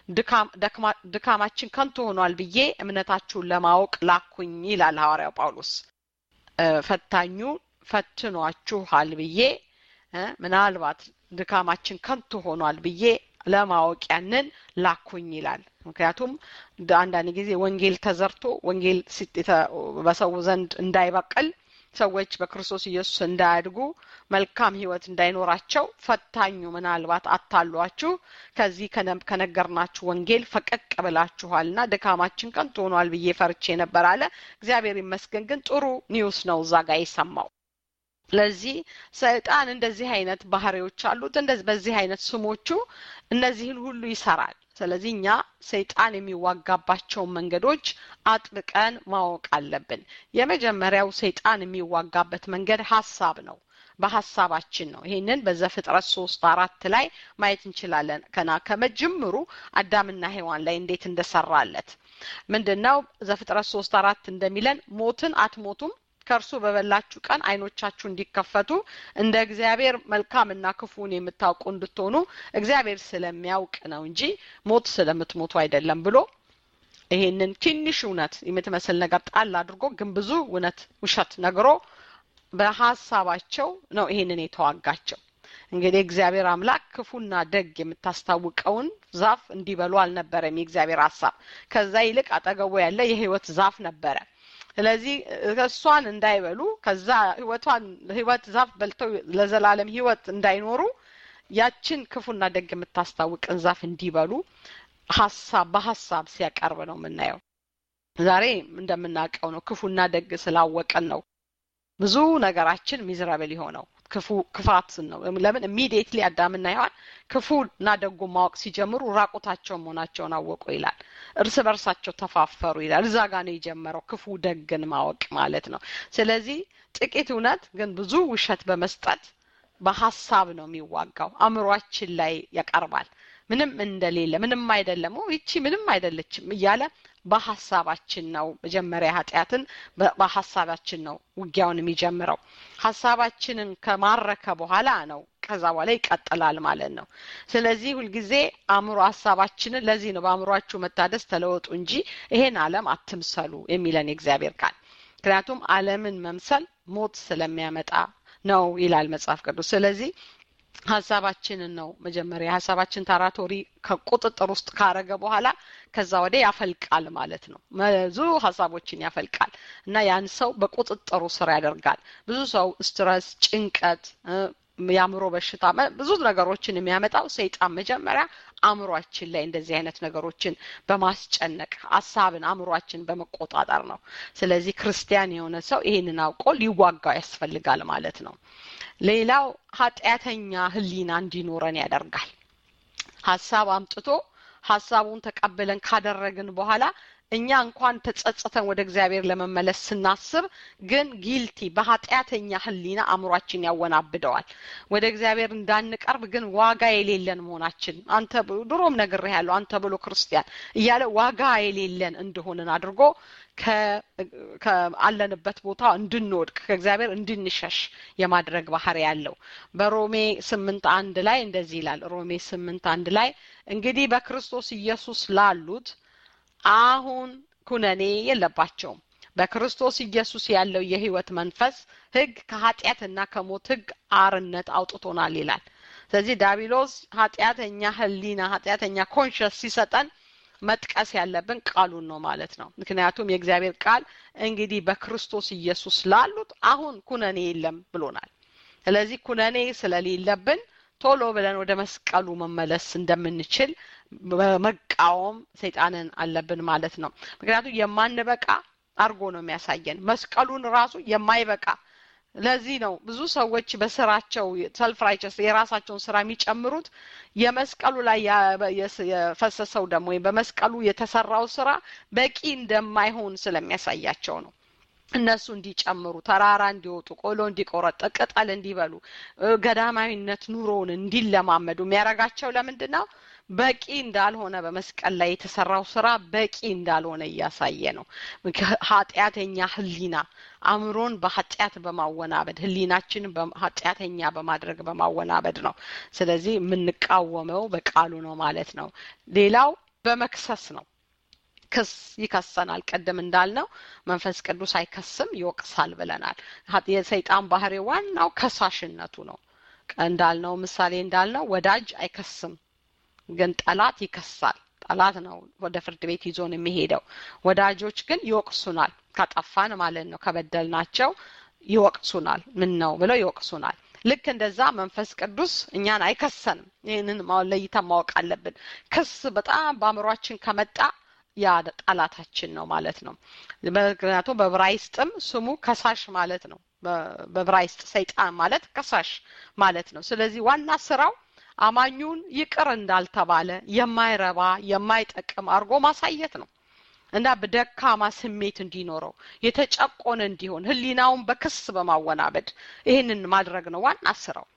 ድካማችን ከንቱ ሆኗል ብዬ እምነታችሁን ለማወቅ ላኩኝ ይላል ሐዋርያው ጳውሎስ ፈታኙ ፈትኗችኋል ብዬ ምናልባት ድካማችን ከንቱ ሆኗል ብዬ ለማወቅ ያንን ላኩኝ ይላል ምክንያቱም አንዳንድ ጊዜ ወንጌል ተዘርቶ ወንጌል በሰው ዘንድ እንዳይበቅል ሰዎች በክርስቶስ ኢየሱስ እንዳያድጉ መልካም ህይወት እንዳይኖራቸው ፈታኙ ምናልባት አታሏችሁ ከዚህ ከነገርናችሁ ወንጌል ፈቀቅ ብላችኋልና ድካማችን ከንቱ ሆኗል ብዬ ፈርቼ ነበር አለ እግዚአብሔር ይመስገን ግን ጥሩ ኒውስ ነው እዛ ጋር የሰማው ስለዚህ ሰይጣን እንደዚህ አይነት ባህሪዎች አሉት እንደዚህ በዚህ አይነት ስሞቹ እነዚህን ሁሉ ይሰራል ስለዚህ እኛ ሰይጣን የሚዋጋባቸውን መንገዶች አጥብቀን ማወቅ አለብን የመጀመሪያው ሰይጣን የሚዋጋበት መንገድ ሀሳብ ነው በሀሳባችን ነው ይህንን በዘፍጥረት ሶስት አራት ላይ ማየት እንችላለን ከና ከመጀመሩ አዳምና ሔዋን ላይ እንዴት እንደሰራለት ምንድን ነው ዘፍጥረት ሶስት አራት እንደሚለን ሞትን አትሞቱም ከእርሱ በበላችሁ ቀን አይኖቻችሁ እንዲከፈቱ እንደ እግዚአብሔር መልካምና ክፉን የምታውቁ እንድትሆኑ እግዚአብሔር ስለሚያውቅ ነው እንጂ ሞት ስለምትሞቱ አይደለም ብሎ ይሄንን ትንሽ እውነት የምትመስል ነገር ጣል አድርጎ ግን ብዙ እውነት ውሸት ነግሮ በሀሳባቸው ነው ይሄንን የተዋጋቸው እንግዲህ እግዚአብሔር አምላክ ክፉና ደግ የምታስታውቀውን ዛፍ እንዲበሉ አልነበረም የእግዚአብሔር ሀሳብ ከዛ ይልቅ አጠገቡ ያለ የህይወት ዛፍ ነበረ ስለዚህ እሷን እንዳይበሉ ከዛ ህይወቷን ህይወት ዛፍ በልተው ለዘላለም ህይወት እንዳይኖሩ ያችን ክፉና ደግ የምታስታውቅን ዛፍ እንዲበሉ ሀሳብ በሀሳብ ሲያቀርብ ነው የምናየው ዛሬ እንደምናውቀው ነው ክፉና ደግ ስላወቀን ነው ብዙ ነገራችን ሚዝረብል የሆነው ክፉ ክፋትን ነው ለምን ኢሚዲየትሊ አዳምና ሔዋን ክፉና ደጉ ማወቅ ሲጀምሩ ራቁታቸውን መሆናቸውን አወቁ ይላል እርስ በርሳቸው ተፋፈሩ ይላል እዛ ጋ ነው የጀመረው ክፉ ደግን ማወቅ ማለት ነው ስለዚህ ጥቂት እውነት ግን ብዙ ውሸት በመስጠት በሀሳብ ነው የሚዋጋው አእምሯችን ላይ ያቀርባል ምንም እንደሌለ ምንም አይደለም ይቺ ምንም አይደለችም እያለ በሀሳባችን ነው መጀመሪያ ኃጢአትን በሀሳባችን ነው ውጊያውን የሚጀምረው ሀሳባችንን ከማረከ በኋላ ነው ከዛ በኋላ ይቀጥላል ማለት ነው ስለዚህ ሁልጊዜ አእምሮ ሀሳባችንን ለዚህ ነው በአእምሯችሁ መታደስ ተለወጡ እንጂ ይሄን አለም አትምሰሉ የሚለን የእግዚአብሔር ቃል ምክንያቱም አለምን መምሰል ሞት ስለሚያመጣ ነው ይላል መጽሐፍ ቅዱስ ስለዚህ ሀሳባችንን ነው መጀመሪያ ሀሳባችን ታራቶሪ ከቁጥጥር ውስጥ ካረገ በኋላ ከዛ ወደ ያፈልቃል ማለት ነው ብዙ ሀሳቦችን ያፈልቃል እና ያን ሰው በቁጥጥሩ ስር ያደርጋል ብዙ ሰው ስትረስ ጭንቀት የአእምሮ በሽታ ብዙ ነገሮችን የሚያመጣው ሰይጣን መጀመሪያ አእምሯችን ላይ እንደዚህ አይነት ነገሮችን በማስጨነቅ ሀሳብን አእምሯችን በመቆጣጠር ነው። ስለዚህ ክርስቲያን የሆነ ሰው ይህንን አውቆ ሊዋጋው ያስፈልጋል ማለት ነው። ሌላው ኃጢአተኛ ህሊና እንዲኖረን ያደርጋል። ሀሳብ አምጥቶ ሀሳቡን ተቀብለን ካደረግን በኋላ እኛ እንኳን ተጸጽተን ወደ እግዚአብሔር ለመመለስ ስናስብ ግን ጊልቲ በኃጢአተኛ ህሊና አእምሯችን ያወናብደዋል። ወደ እግዚአብሔር እንዳንቀርብ ግን ዋጋ የሌለን መሆናችን አንተ ድሮም ነግሬሃለሁ፣ አንተ ብሎ ክርስቲያን እያለ ዋጋ የሌለን እንደሆንን አድርጎ ከአለንበት ቦታ እንድንወድቅ ከእግዚአብሔር እንድንሸሽ የማድረግ ባህሪ ያለው በሮሜ ስምንት አንድ ላይ እንደዚህ ይላል። ሮሜ ስምንት አንድ ላይ እንግዲህ በክርስቶስ ኢየሱስ ላሉት አሁን ኩነኔ የለባቸውም። በክርስቶስ ኢየሱስ ያለው የህይወት መንፈስ ህግ ከኃጢአትና ከሞት ህግ አርነት አውጥቶናል ይላል። ስለዚህ ዳቢሎስ ኃጢአተኛ ህሊና ኃጢአተኛ ኮንሽስ ሲሰጠን መጥቀስ ያለብን ቃሉን ነው ማለት ነው። ምክንያቱም የእግዚአብሔር ቃል እንግዲህ በክርስቶስ ኢየሱስ ላሉት አሁን ኩነኔ የለም ብሎናል። ስለዚህ ኩነኔ ስለሌለብን ቶሎ ብለን ወደ መስቀሉ መመለስ እንደምንችል በመቃወም ሰይጣንን አለብን ማለት ነው። ምክንያቱም የማንበቃ አርጎ ነው የሚያሳየን መስቀሉን ራሱ የማይበቃ ለዚህ ነው ብዙ ሰዎች በስራቸው ሰልፍ ራይቸስ የራሳቸውን ስራ የሚጨምሩት የመስቀሉ ላይ የፈሰሰው ደግሞ ወይም በመስቀሉ የተሰራው ስራ በቂ እንደማይሆን ስለሚያሳያቸው ነው። እነሱ እንዲጨምሩ ተራራ እንዲወጡ ቆሎ እንዲቆረጥ ቅጠል እንዲበሉ ገዳማዊነት ኑሮውን እንዲለማመዱ የሚያደርጋቸው ለምንድን ነው? በቂ እንዳልሆነ በመስቀል ላይ የተሰራው ስራ በቂ እንዳልሆነ እያሳየ ነው። ኃጢአተኛ ህሊና አእምሮን በኃጢአት በማወናበድ ህሊናችንን ኃጢአተኛ በማድረግ በማወናበድ ነው። ስለዚህ የምንቃወመው በቃሉ ነው ማለት ነው። ሌላው በመክሰስ ነው። ክስ ይከሰናል። ቅድም እንዳልነው መንፈስ ቅዱስ አይከስም፣ ይወቅሳል ብለናል። የሰይጣን ባህሪ ዋናው ከሳሽነቱ ነው። እንዳልነው ምሳሌ እንዳልነው ወዳጅ አይከስም፣ ግን ጠላት ይከሳል። ጠላት ነው ወደ ፍርድ ቤት ይዞን የሚሄደው። ወዳጆች ግን ይወቅሱናል፣ ካጠፋን ማለት ነው። ከበደልናቸው ይወቅሱናል። ምን ነው ብለው ይወቅሱናል። ልክ እንደዛ መንፈስ ቅዱስ እኛን አይከሰንም። ይህንን ለይተን ማወቅ አለብን። ክስ በጣም በአእምሯችን ከመጣ ያ ጠላታችን ነው ማለት ነው። ምክንያቱም በብራይስጥም ስሙ ከሳሽ ማለት ነው። በብራይስጥ ሰይጣን ማለት ከሳሽ ማለት ነው። ስለዚህ ዋና ስራው አማኙን ይቅር እንዳልተባለ የማይረባ የማይጠቅም አድርጎ ማሳየት ነው እና በደካማ ስሜት እንዲኖረው የተጨቆነ እንዲሆን ህሊናውን በክስ በማወናበድ ይህንን ማድረግ ነው ዋና ስራው።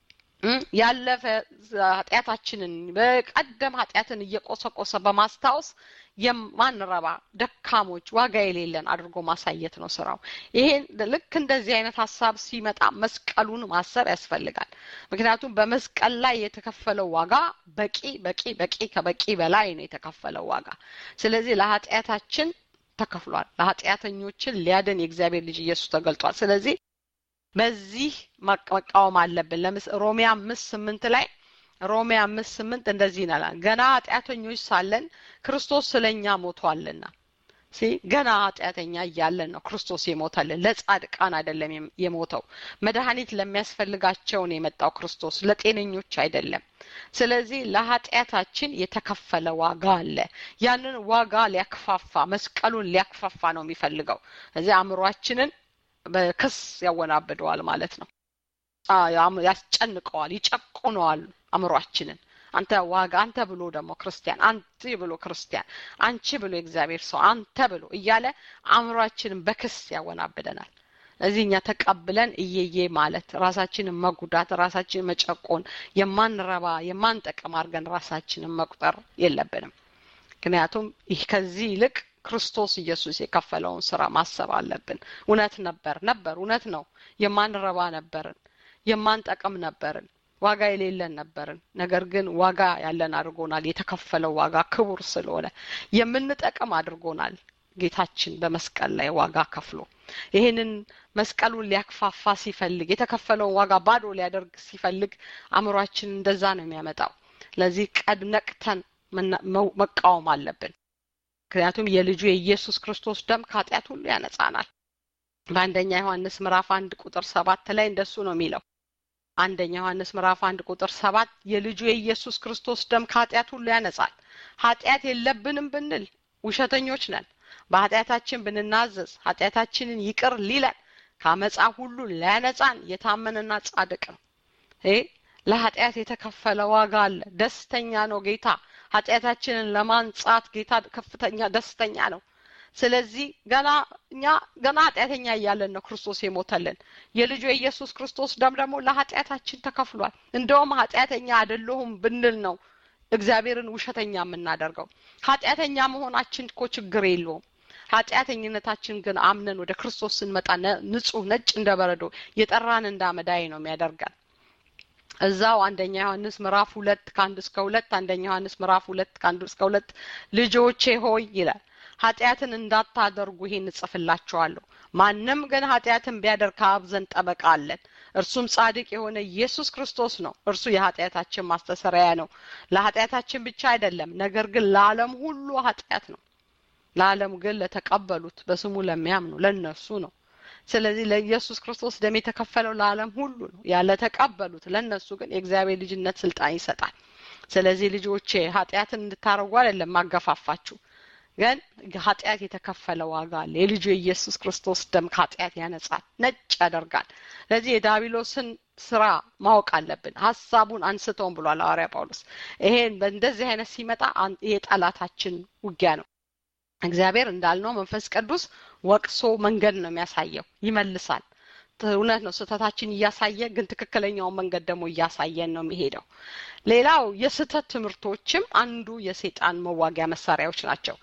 ያለፈ ኃጢአታችንን በቀደም ኃጢአትን እየቆሰቆሰ በማስታወስ የማንረባ ደካሞች ዋጋ የሌለን አድርጎ ማሳየት ነው ስራው። ይሄን ልክ እንደዚህ አይነት ሀሳብ ሲመጣ መስቀሉን ማሰብ ያስፈልጋል። ምክንያቱም በመስቀል ላይ የተከፈለው ዋጋ በቂ በቂ በቂ ከበቂ በላይ ነው የተከፈለው ዋጋ። ስለዚህ ለኃጢአታችን ተከፍሏል። ለኃጢአተኞችን ሊያድን የእግዚአብሔር ልጅ ኢየሱስ ተገልጧል። ስለዚህ በዚህ መቃወም አለብን። ለምስ ሮሜ አምስት ስምንት ላይ ሮሜ አምስት ስምንት እንደዚህ ይላል፣ ገና ኃጢአተኞች ሳለን ክርስቶስ ስለኛ ሞቷልና። ሲ ገና ኃጢአተኛ እያለን ነው ክርስቶስ የሞተልን። ለጻድቃን አይደለም የሞተው። መድኃኒት ለሚያስፈልጋቸው ነው የመጣው ክርስቶስ፣ ለጤነኞች አይደለም። ስለዚህ ለኃጢአታችን የተከፈለ ዋጋ አለ። ያንን ዋጋ ሊያክፋፋ መስቀሉን ሊያክፋፋ ነው የሚፈልገው። እዚህ አእምሯችንን በክስ ያወናብደዋል ማለት ነው። ያስጨንቀዋል፣ ይጨቁነዋል አእምሯችንን። አንተ ዋጋ አንተ ብሎ ደግሞ ክርስቲያን አንተ ብሎ ክርስቲያን አንቺ ብሎ የእግዚአብሔር ሰው አንተ ብሎ እያለ አእምሯችንን በክስ ያወናብደናል። እዚህ እኛ ተቀብለን እየዬ ማለት ራሳችንን መጉዳት፣ ራሳችንን መጨቆን፣ የማንረባ የማንጠቅም አድርገን ራሳችንን መቁጠር የለብንም። ምክንያቱም ይህ ከዚህ ይልቅ ክርስቶስ ኢየሱስ የከፈለውን ስራ ማሰብ አለብን። እውነት ነበር ነበር እውነት ነው። የማንረባ ነበርን፣ የማንጠቅም ነበርን፣ ዋጋ የሌለን ነበርን። ነገር ግን ዋጋ ያለን አድርጎናል። የተከፈለው ዋጋ ክቡር ስለሆነ የምንጠቅም አድርጎናል። ጌታችን በመስቀል ላይ ዋጋ ከፍሎ ይህንን መስቀሉን ሊያክፋፋ ሲፈልግ የተከፈለውን ዋጋ ባዶ ሊያደርግ ሲፈልግ አእምሯችን እንደዛ ነው የሚያመጣው። ለዚህ ቀድ ነቅተን መቃወም አለብን። ምክንያቱም የልጁ የኢየሱስ ክርስቶስ ደም ከኃጢአት ሁሉ ያነጻናል። በአንደኛ ዮሐንስ ምዕራፍ አንድ ቁጥር ሰባት ላይ እንደሱ ነው የሚለው አንደኛ ዮሐንስ ምዕራፍ አንድ ቁጥር ሰባት የልጁ የኢየሱስ ክርስቶስ ደም ከኃጢአት ሁሉ ያነጻል። ኃጢአት የለብንም ብንል ውሸተኞች ነን። በኃጢአታችን ብንናዘዝ ኃጢአታችንን ይቅር ሊለን ከአመፃ ሁሉ ሊያነጻን የታመነና ጻድቅ ነው። ይሄ ለኃጢአት የተከፈለ ዋጋ አለ። ደስተኛ ነው ጌታ። ኃጢአታችንን ለማንጻት ጌታ ከፍተኛ ደስተኛ ነው። ስለዚህ ገና እኛ ገና ኃጢአተኛ እያለን ነው ክርስቶስ የሞተልን። የልጁ የኢየሱስ ክርስቶስ ደም ደግሞ ለኃጢአታችን ተከፍሏል። እንደውም ኃጢአተኛ አይደለሁም ብንል ነው እግዚአብሔርን ውሸተኛ የምናደርገው። ኃጢአተኛ መሆናችን እኮ ችግር የለውም። ኃጢአተኝነታችን ግን አምነን ወደ ክርስቶስ ስንመጣ ንጹህ ነጭ እንደ በረዶ የጠራን እንደ አመዳይ ነው የሚያደርገን። እዛው አንደኛ ዮሐንስ ምዕራፍ ሁለት ከአንድ እስከ ሁለት አንደኛ ዮሐንስ ምዕራፍ ሁለት ከአንድ እስከ ሁለት ልጆቼ ሆይ ይላል ኃጢአትን እንዳታደርጉ ይሄን እጽፍላችኋለሁ። ማንም ግን ኃጢአትን ቢያደርግ ከአብ ዘንድ ጠበቃ አለን፣ እርሱም ጻድቅ የሆነ ኢየሱስ ክርስቶስ ነው። እርሱ የኃጢአታችን ማስተሰሪያ ነው። ለኃጢአታችን ብቻ አይደለም፣ ነገር ግን ለዓለም ሁሉ ኃጢአት ነው። ለዓለም ግን ለተቀበሉት በስሙ ለሚያምኑ ለእነሱ ነው። ስለዚህ ለኢየሱስ ክርስቶስ ደም የተከፈለው ለዓለም ሁሉ ነው። ያለ ተቀበሉት ለእነሱ ግን የእግዚአብሔር ልጅነት ስልጣን ይሰጣል። ስለዚህ ልጆቼ ኃጢአትን እንድታረጉ አይደለም ማገፋፋችሁ ግን ኃጢአት የተከፈለ ዋጋ አለ። የልጁ የኢየሱስ ክርስቶስ ደም ከኃጢአት ያነጻል፣ ነጭ ያደርጋል። ስለዚህ የዳቢሎስን ስራ ማወቅ አለብን። ሀሳቡን አንስተውን ብሏል ሐዋርያ ጳውሎስ። ይሄን በእንደዚህ አይነት ሲመጣ ይሄ ጠላታችን ውጊያ ነው። እግዚአብሔር እንዳልነው መንፈስ ቅዱስ ወቅሶ መንገድ ነው የሚያሳየው፣ ይመልሳል። እውነት ነው። ስህተታችን እያሳየ ግን ትክክለኛውን መንገድ ደግሞ እያሳየን ነው የሚሄደው። ሌላው የስህተት ትምህርቶችም አንዱ የሴጣን መዋጊያ መሳሪያዎች ናቸው።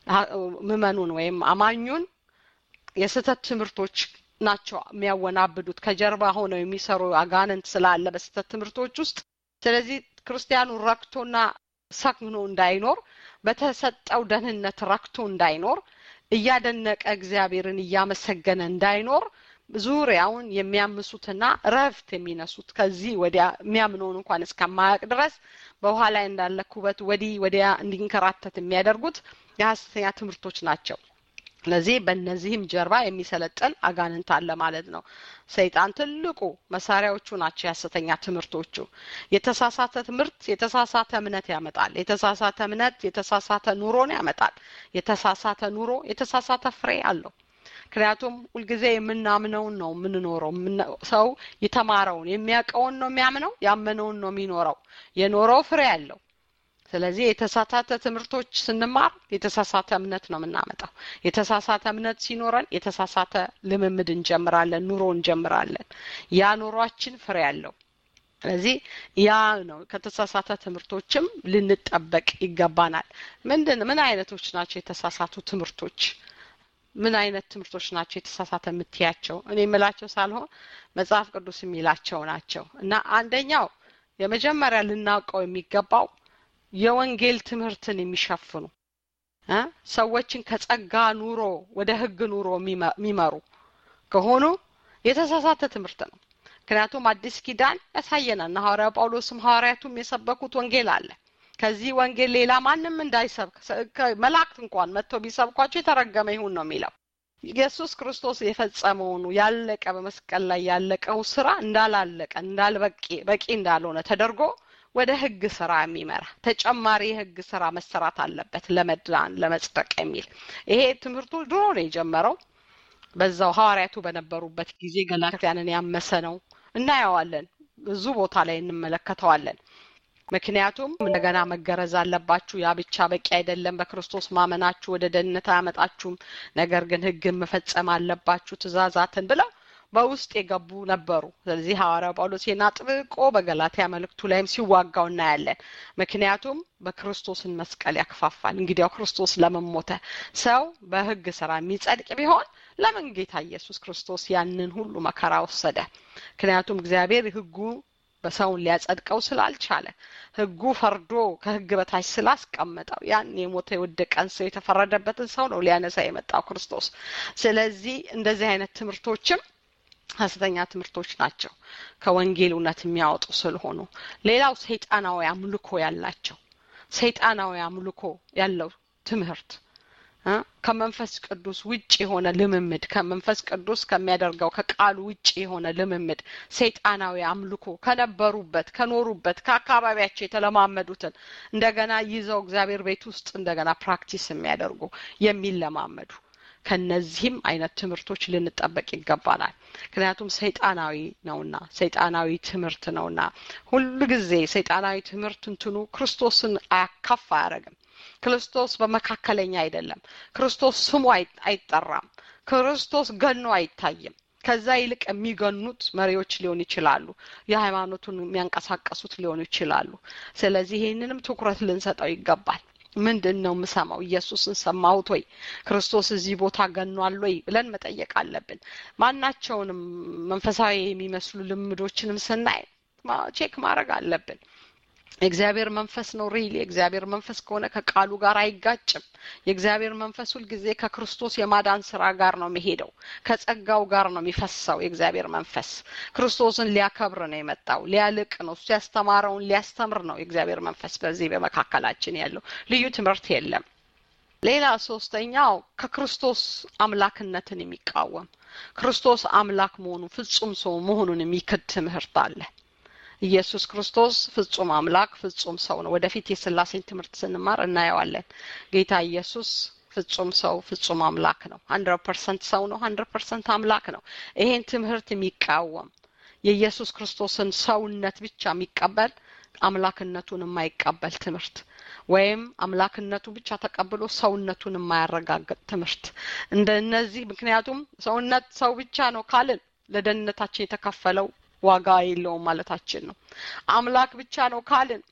ምዕመኑን ወይም አማኙን የስህተት ትምህርቶች ናቸው የሚያወናብዱት። ከጀርባ ሆነው የሚሰሩ አጋንንት ስላለ በስህተት ትምህርቶች ውስጥ ስለዚህ ክርስቲያኑ ረክቶና ሰክኖ እንዳይኖር በተሰጠው ደህንነት ረክቶ እንዳይኖር እያደነቀ እግዚአብሔርን እያመሰገነ እንዳይኖር ዙሪያውን የሚያምሱትና ረፍት የሚነሱት ከዚህ ወዲያ የሚያምነውን እንኳን እስከማያውቅ ድረስ በውሃ ላይ እንዳለ ኩበት ወዲህ ወዲያ እንዲንከራተት የሚያደርጉት የሀሰተኛ ትምህርቶች ናቸው። ስለዚህ በእነዚህም ጀርባ የሚሰለጥን አጋንንት አለ ማለት ነው። ሰይጣን ትልቁ መሳሪያዎቹ ናቸው የሀሰተኛ ትምህርቶቹ። የተሳሳተ ትምህርት የተሳሳተ እምነት ያመጣል። የተሳሳተ እምነት የተሳሳተ ኑሮን ያመጣል። የተሳሳተ ኑሮ የተሳሳተ ፍሬ አለው። ምክንያቱም ሁልጊዜ የምናምነውን ነው የምንኖረው። ሰው የተማረውን የሚያውቀውን ነው የሚያምነው፣ ያመነውን ነው የሚኖረው። የኖረው ፍሬ አለው። ስለዚህ የተሳሳተ ትምህርቶች ስንማር የተሳሳተ እምነት ነው የምናመጣው። የተሳሳተ እምነት ሲኖረን የተሳሳተ ልምምድ እንጀምራለን፣ ኑሮ እንጀምራለን። ያ ኑሯችን ፍሬ አለው። ስለዚህ ያ ነው ከተሳሳተ ትምህርቶችም ልንጠበቅ ይገባናል። ምንድን ምን አይነቶች ናቸው የተሳሳቱ ትምህርቶች? ምን አይነት ትምህርቶች ናቸው የተሳሳተ የምትያቸው? እኔ የምላቸው ሳልሆን መጽሐፍ ቅዱስ የሚላቸው ናቸው። እና አንደኛው የመጀመሪያ ልናውቀው የሚገባው የወንጌል ትምህርትን የሚሸፍኑ ሰዎችን ከጸጋ ኑሮ ወደ ሕግ ኑሮ የሚመሩ ከሆኑ የተሳሳተ ትምህርት ነው። ምክንያቱም አዲስ ኪዳን ያሳየናል። ሐዋርያ ጳውሎስም ሐዋርያቱም የሰበኩት ወንጌል አለ። ከዚህ ወንጌል ሌላ ማንም እንዳይሰብክ መላእክት እንኳን መጥተው ቢሰብኳቸው የተረገመ ይሁን ነው የሚለው። ኢየሱስ ክርስቶስ የፈጸመውን ያለቀ በመስቀል ላይ ያለቀው ስራ እንዳላለቀ እንዳልበቂ በቂ እንዳልሆነ ተደርጎ ወደ ህግ ስራ የሚመራ ተጨማሪ የህግ ስራ መሰራት አለበት ለመዳን ለመጽደቅ የሚል ይሄ ትምህርቱ ድሮ ነው የጀመረው። በዛው ሐዋርያቱ በነበሩበት ጊዜ ገላትያንን ያመሰ ነው እናየዋለን። ብዙ ቦታ ላይ እንመለከተዋለን። ምክንያቱም እንደገና መገረዝ አለባችሁ። ያ ብቻ በቂ አይደለም። በክርስቶስ ማመናችሁ ወደ ደህንነት አያመጣችሁም። ነገር ግን ህግን መፈጸም አለባችሁ ትእዛዛትን ብለው በውስጥ የገቡ ነበሩ። ስለዚህ ሐዋርያው ጳውሎስ ይህን አጥብቆ በገላትያ መልእክቱ ላይም ሲዋጋው እናያለን። ምክንያቱም በክርስቶስን መስቀል ያክፋፋል። እንግዲያው ክርስቶስ ለምን ሞተ? ሰው በህግ ስራ የሚጸድቅ ቢሆን ለምን ጌታ ኢየሱስ ክርስቶስ ያንን ሁሉ መከራ ወሰደ? ምክንያቱም እግዚአብሔር ህጉ በሰውን ሊያጸድቀው ስላልቻለ ህጉ ፈርዶ ከህግ በታች ስላስቀመጠው ያን የሞተ የወደቀን ሰው የተፈረደበትን ሰው ነው ሊያነሳ የመጣው ክርስቶስ። ስለዚህ እንደዚህ አይነት ትምህርቶችም ሀሰተኛ ትምህርቶች ናቸው ከወንጌል እውነት የሚያወጡ ስለሆኑ። ሌላው ሰይጣናዊ አምልኮ ያላቸው ሰይጣናዊ አምልኮ ያለው ትምህርት ከመንፈስ ቅዱስ ውጭ የሆነ ልምምድ ከመንፈስ ቅዱስ ከሚያደርገው ከቃሉ ውጭ የሆነ ልምምድ ሰይጣናዊ አምልኮ ከነበሩበት ከኖሩበት ከአካባቢያቸው የተለማመዱትን እንደገና ይዘው እግዚአብሔር ቤት ውስጥ እንደገና ፕራክቲስ የሚያደርጉ የሚለማመዱ ከነዚህም አይነት ትምህርቶች ልንጠበቅ ይገባናል። ምክንያቱም ሰይጣናዊ ነውና ሰይጣናዊ ትምህርት ነውና ሁሉ ጊዜ ሰይጣናዊ ትምህርት እንትኑ ክርስቶስን አያካፍ አያደርግም። ክርስቶስ በመካከለኛ አይደለም። ክርስቶስ ስሙ አይጠራም። ክርስቶስ ገኖ አይታይም። ከዛ ይልቅ የሚገኑት መሪዎች ሊሆኑ ይችላሉ። የሃይማኖቱን የሚያንቀሳቀሱት ሊሆኑ ይችላሉ። ስለዚህ ይህንንም ትኩረት ልንሰጠው ይገባል። ምንድን ነው የምሰማው? ኢየሱስን ሰማሁት ወይ? ክርስቶስ እዚህ ቦታ ገኗል ወይ ብለን መጠየቅ አለብን። ማናቸውንም መንፈሳዊ የሚመስሉ ልምዶችንም ስናይ ቼክ ማድረግ አለብን። የእግዚአብሔር መንፈስ ነው ሪል የእግዚአብሔር መንፈስ ከሆነ ከቃሉ ጋር አይጋጭም። የእግዚአብሔር መንፈስ ሁልጊዜ ከክርስቶስ የማዳን ስራ ጋር ነው የሚሄደው። ከጸጋው ጋር ነው የሚፈሰው። የእግዚአብሔር መንፈስ ክርስቶስን ሊያከብር ነው የመጣው፣ ሊያልቅ ነው። እሱ ያስተማረውን ሊያስተምር ነው የእግዚአብሔር መንፈስ በዚህ በመካከላችን ያለው። ልዩ ትምህርት የለም። ሌላ ሶስተኛው ከክርስቶስ አምላክነትን የሚቃወም ክርስቶስ አምላክ መሆኑን ፍጹም ሰው መሆኑን የሚክድ ትምህርት አለ። ኢየሱስ ክርስቶስ ፍጹም አምላክ ፍጹም ሰው ነው። ወደፊት የስላሴን ትምህርት ስንማር እናየዋለን። ጌታ ኢየሱስ ፍጹም ሰው ፍጹም አምላክ ነው። ሀንድረድ ፐርሰንት ሰው ነው። ሀንድረድ ፐርሰንት አምላክ ነው። ይሄን ትምህርት የሚቃወም የኢየሱስ ክርስቶስን ሰውነት ብቻ የሚቀበል አምላክነቱን የማይቀበል ትምህርት ወይም አምላክነቱ ብቻ ተቀብሎ ሰውነቱን የማያረጋግጥ ትምህርት እንደ እነዚህ ምክንያቱም ሰውነት ሰው ብቻ ነው ካልን ለደህንነታችን የተከፈለው ዋጋ የለውም ማለታችን ነው። አምላክ ብቻ ነው ካልን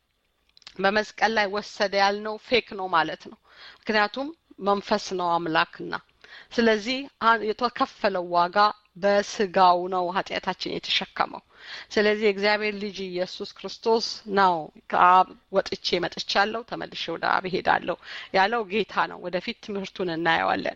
በመስቀል ላይ ወሰደ ያልነው ፌክ ነው ማለት ነው። ምክንያቱም መንፈስ ነው አምላክና ስለዚህ የተከፈለው ዋጋ በስጋው ነው ኃጢአታችን የተሸከመው። ስለዚህ የእግዚአብሔር ልጅ ኢየሱስ ክርስቶስ ነው ከአብ ወጥቼ መጥቻለሁ፣ ተመልሼ ወደ አብ ሄዳለሁ ያለው ጌታ ነው። ወደፊት ትምህርቱን እናየዋለን።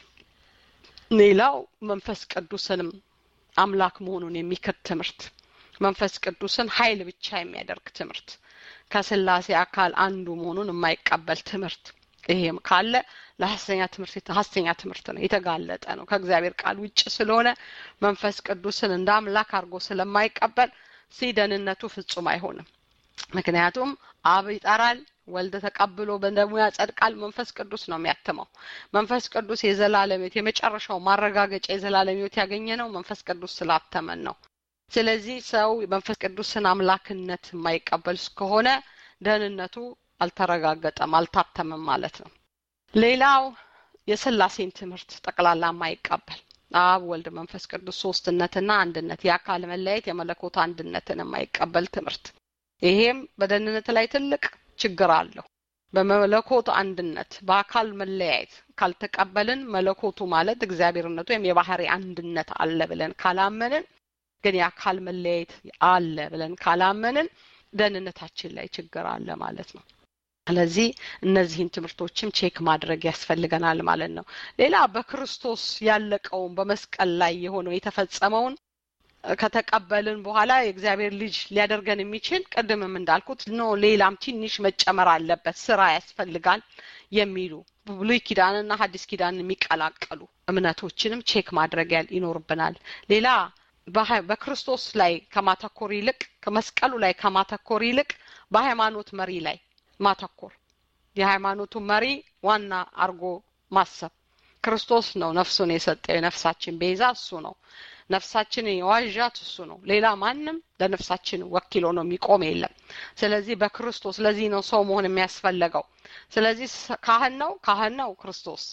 ሌላው መንፈስ ቅዱስንም አምላክ መሆኑን የሚክድ ትምህርት፣ መንፈስ ቅዱስን ኃይል ብቻ የሚያደርግ ትምህርት፣ ከስላሴ አካል አንዱ መሆኑን የማይቀበል ትምህርት ይሄም ካለ ለሀሰተኛ ትምህርት ሀሰተኛ ትምህርት ነው፣ የተጋለጠ ነው። ከእግዚአብሔር ቃል ውጭ ስለሆነ መንፈስ ቅዱስን እንደ አምላክ አድርጎ ስለማይቀበል ሲደህንነቱ ፍጹም አይሆንም። ምክንያቱም አብ ይጠራል፣ ወልድ ተቀብሎ በደሙ ያጸድቃል። መንፈስ ቅዱስ ነው የሚያትመው። መንፈስ ቅዱስ የዘላለም ሕይወት የመጨረሻው ማረጋገጫ የዘላለም ሕይወት ያገኘ ነው መንፈስ ቅዱስ ስላተመን ነው። ስለዚህ ሰው መንፈስ ቅዱስን አምላክነት የማይቀበል እስከሆነ ደህንነቱ አልተረጋገጠም፣ አልታተመም ማለት ነው። ሌላው የስላሴን ትምህርት ጠቅላላ የማይቀበል አብ፣ ወልድ፣ መንፈስ ቅዱስ ሶስትነትና አንድነት የአካል መለያየት የመለኮት አንድነትን የማይቀበል ትምህርት ይሄም በደህንነት ላይ ትልቅ ችግር አለው። በመለኮት አንድነት በአካል መለያየት ካልተቀበልን መለኮቱ ማለት እግዚአብሔርነቱ ወይም የባህሪ አንድነት አለ ብለን ካላመንን ግን የአካል መለያየት አለ ብለን ካላመንን ደህንነታችን ላይ ችግር አለ ማለት ነው። ስለዚህ እነዚህን ትምህርቶችም ቼክ ማድረግ ያስፈልገናል ማለት ነው። ሌላ በክርስቶስ ያለቀውን በመስቀል ላይ የሆነው የተፈጸመውን ከተቀበልን በኋላ የእግዚአብሔር ልጅ ሊያደርገን የሚችል ቅድምም እንዳልኩት ኖ ሌላም ትንሽ መጨመር አለበት፣ ስራ ያስፈልጋል የሚሉ ብሉይ ኪዳንና ሐዲስ ኪዳን የሚቀላቀሉ እምነቶችንም ቼክ ማድረግ ይኖርብናል። ሌላ በክርስቶስ ላይ ከማተኮር ይልቅ ከመስቀሉ ላይ ከማተኮር ይልቅ በሃይማኖት መሪ ላይ ማተኮር የሃይማኖቱ መሪ ዋና አርጎ ማሰብ ክርስቶስ ነው ነፍሱን የሰጠው የነፍሳችን ቤዛ እሱ ነው ነፍሳችንን የዋዣት እሱ ነው ሌላ ማንም ለነፍሳችን ወኪሎ ነው የሚቆም የለም ስለዚህ በክርስቶስ ለዚህ ነው ሰው መሆን የሚያስፈለገው ስለዚህ ካህን ነው ካህን ነው ክርስቶስ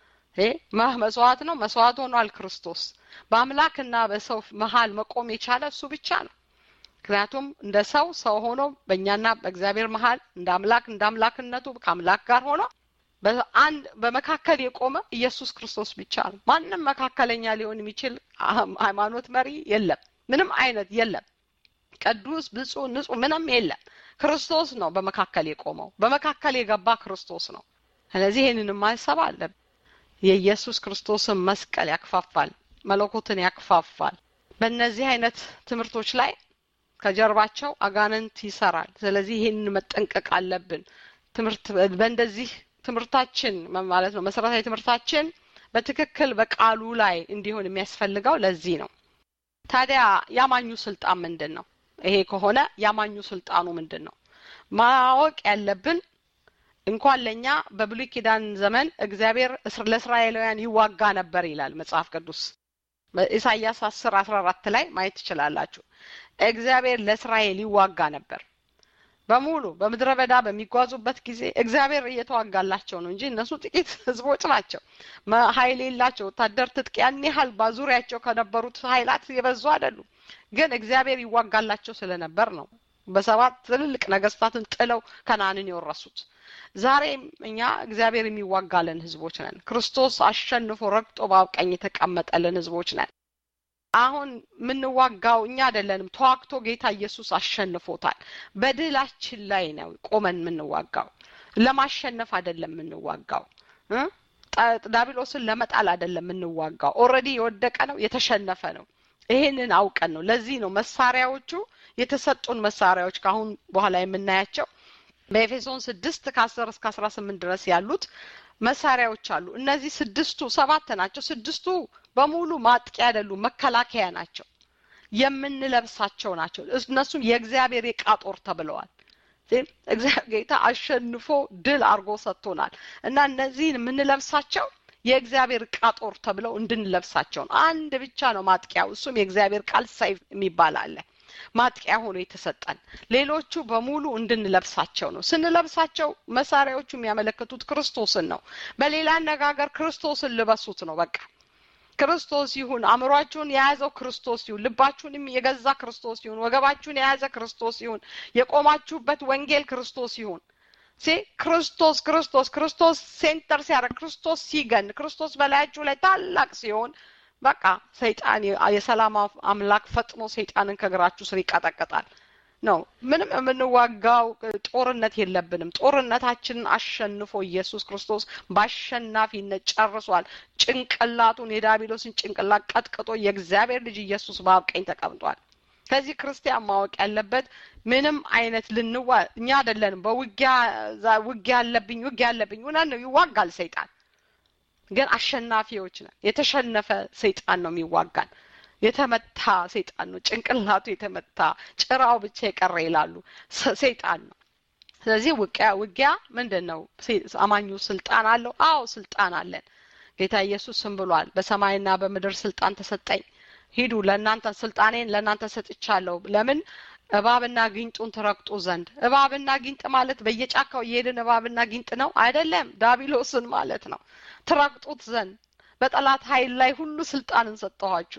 መስዋዕት ነው መስዋዕት ሆኗል ክርስቶስ በአምላክና በሰው መሀል መቆም የቻለ እሱ ብቻ ነው ምክንያቱም እንደ ሰው ሰው ሆኖ በእኛና በእግዚአብሔር መሀል እንደ አምላክ እንደ አምላክነቱ ከአምላክ ጋር ሆኖ በአንድ በመካከል የቆመ ኢየሱስ ክርስቶስ ብቻ ነው። ማንም መካከለኛ ሊሆን የሚችል ሃይማኖት መሪ የለም። ምንም አይነት የለም። ቅዱስ፣ ብፁዕ፣ ንጹህ ምንም የለም። ክርስቶስ ነው በመካከል የቆመው። በመካከል የገባ ክርስቶስ ነው። ስለዚህ ይህንንም ማሰብ አለብን። የኢየሱስ ክርስቶስን መስቀል ያክፋፋል፣ መለኮትን ያክፋፋል። በእነዚህ አይነት ትምህርቶች ላይ ከጀርባቸው አጋንንት ይሰራል። ስለዚህ ይህንን መጠንቀቅ አለብን። ትምህርት በእንደዚህ ትምህርታችን ማለት ነው መሰረታዊ ትምህርታችን በትክክል በቃሉ ላይ እንዲሆን የሚያስፈልገው ለዚህ ነው። ታዲያ ያማኙ ስልጣን ምንድን ነው? ይሄ ከሆነ ያማኙ ስልጣኑ ምንድን ነው? ማወቅ ያለብን እንኳን ለእኛ በብሉይ ኪዳን ዘመን እግዚአብሔር ለእስራኤላውያን ይዋጋ ነበር ይላል መጽሐፍ ቅዱስ። ኢሳያስ አስር አስራ አራት ላይ ማየት ትችላላችሁ። እግዚአብሔር ለእስራኤል ይዋጋ ነበር በሙሉ በምድረ በዳ በሚጓዙበት ጊዜ እግዚአብሔር እየተዋጋላቸው ነው እንጂ እነሱ ጥቂት ህዝቦች ናቸው። ኃይል የላቸው ወታደር ትጥቅ ያን ያህል በዙሪያቸው ከነበሩት ኃይላት የበዙ አይደሉም። ግን እግዚአብሔር ይዋጋላቸው ስለነበር ነው በሰባት ትልልቅ ነገስታትን ጥለው ከነአንን የወረሱት። ዛሬም እኛ እግዚአብሔር የሚዋጋልን ህዝቦች ነን። ክርስቶስ አሸንፎ ረግጦ በአብ ቀኝ የተቀመጠልን ህዝቦች ነን። አሁን የምንዋጋው እኛ አይደለንም። ተዋግቶ ጌታ ኢየሱስ አሸንፎታል። በድላችን ላይ ነው ቆመን የምንዋጋው። ለማሸነፍ አይደለም የምንዋጋው። ዳቢሎስን ለመጣል አይደለም የምንዋጋው። ኦልሬዲ የወደቀ ነው፣ የተሸነፈ ነው። ይሄንን አውቀን ነው። ለዚህ ነው መሳሪያዎቹ የተሰጡን መሳሪያዎች ከአሁን በኋላ የምናያቸው በኤፌሶን ስድስት ከአስር እስከ አስራ ስምንት ድረስ ያሉት መሳሪያዎች አሉ። እነዚህ ስድስቱ ሰባት ናቸው። ስድስቱ በሙሉ ማጥቂያ አይደሉም፣ መከላከያ ናቸው። የምንለብሳቸው ናቸው። እነሱም የእግዚአብሔር የዕቃ ጦር ተብለዋል። እግዚአብሔር ጌታ አሸንፎ ድል አድርጎ ሰጥቶናል እና እነዚህን የምንለብሳቸው የእግዚአብሔር ዕቃ ጦር ተብለው እንድንለብሳቸው ነው። አንድ ብቻ ነው ማጥቂያው፣ እሱም የእግዚአብሔር ቃል ሰይፍ የሚባል አለ። ማጥቂያ ሆኖ የተሰጠን ሌሎቹ በሙሉ እንድንለብሳቸው ነው። ስንለብሳቸው መሳሪያዎቹ የሚያመለክቱት ክርስቶስን ነው። በሌላ አነጋገር ክርስቶስን ልበሱት ነው። በቃ ክርስቶስ ይሁን። አእምሯችሁን የያዘው ክርስቶስ ይሁን። ልባችሁንም የገዛ ክርስቶስ ይሁን። ወገባችሁን የያዘ ክርስቶስ ይሁን። የቆማችሁበት ወንጌል ክርስቶስ ይሁን። ሴ ክርስቶስ ክርስቶስ ክርስቶስ ሴንተር ሲያደርግ ክርስቶስ ሲገን ክርስቶስ በላያችሁ ላይ ታላቅ ሲሆን በቃ ሰይጣን የሰላም አምላክ ፈጥኖ ሰይጣንን ከእግራችሁ ስር ይቀጠቅጣል ነው። ምንም የምንዋጋው ጦርነት የለብንም። ጦርነታችንን አሸንፎ ኢየሱስ ክርስቶስ በአሸናፊነት ጨርሷል። ጭንቅላቱን የዳቢሎስን ጭንቅላት ቀጥቅጦ የእግዚአብሔር ልጅ ኢየሱስ በአብ ቀኝ ተቀምጧል። ከዚህ ክርስቲያን ማወቅ ያለበት ምንም አይነት ልንዋ እኛ አይደለንም። በውጊያ ውጊያ አለብኝ ውጊያ አለብኝ እውነት ነው፣ ይዋጋል ሰይጣን ግን አሸናፊዎች ነን። የተሸነፈ ሰይጣን ነው የሚዋጋን። የተመታ ሰይጣን ነው፣ ጭንቅላቱ የተመታ ጭራው ብቻ የቀረ ይላሉ ሰይጣን ነው። ስለዚህ ውጊያ ውጊያ ምንድን ነው? አማኙ ስልጣን አለው። አዎ ስልጣን አለን። ጌታ ኢየሱስም ብሏል፣ በሰማይና በምድር ስልጣን ተሰጠኝ። ሂዱ፣ ለእናንተ ስልጣኔን ለእናንተ ሰጥቻለሁ። ለምን እባብና ጊንጡን ትረግጡ ዘንድ። እባብና ጊንጥ ማለት በየጫካው እየሄድን እባብና ጊንጥ ነው አይደለም፣ ዳቢሎስን ማለት ነው። ትረግጡት ዘንድ በጠላት ኃይል ላይ ሁሉ ስልጣንን ሰጠኋችሁ።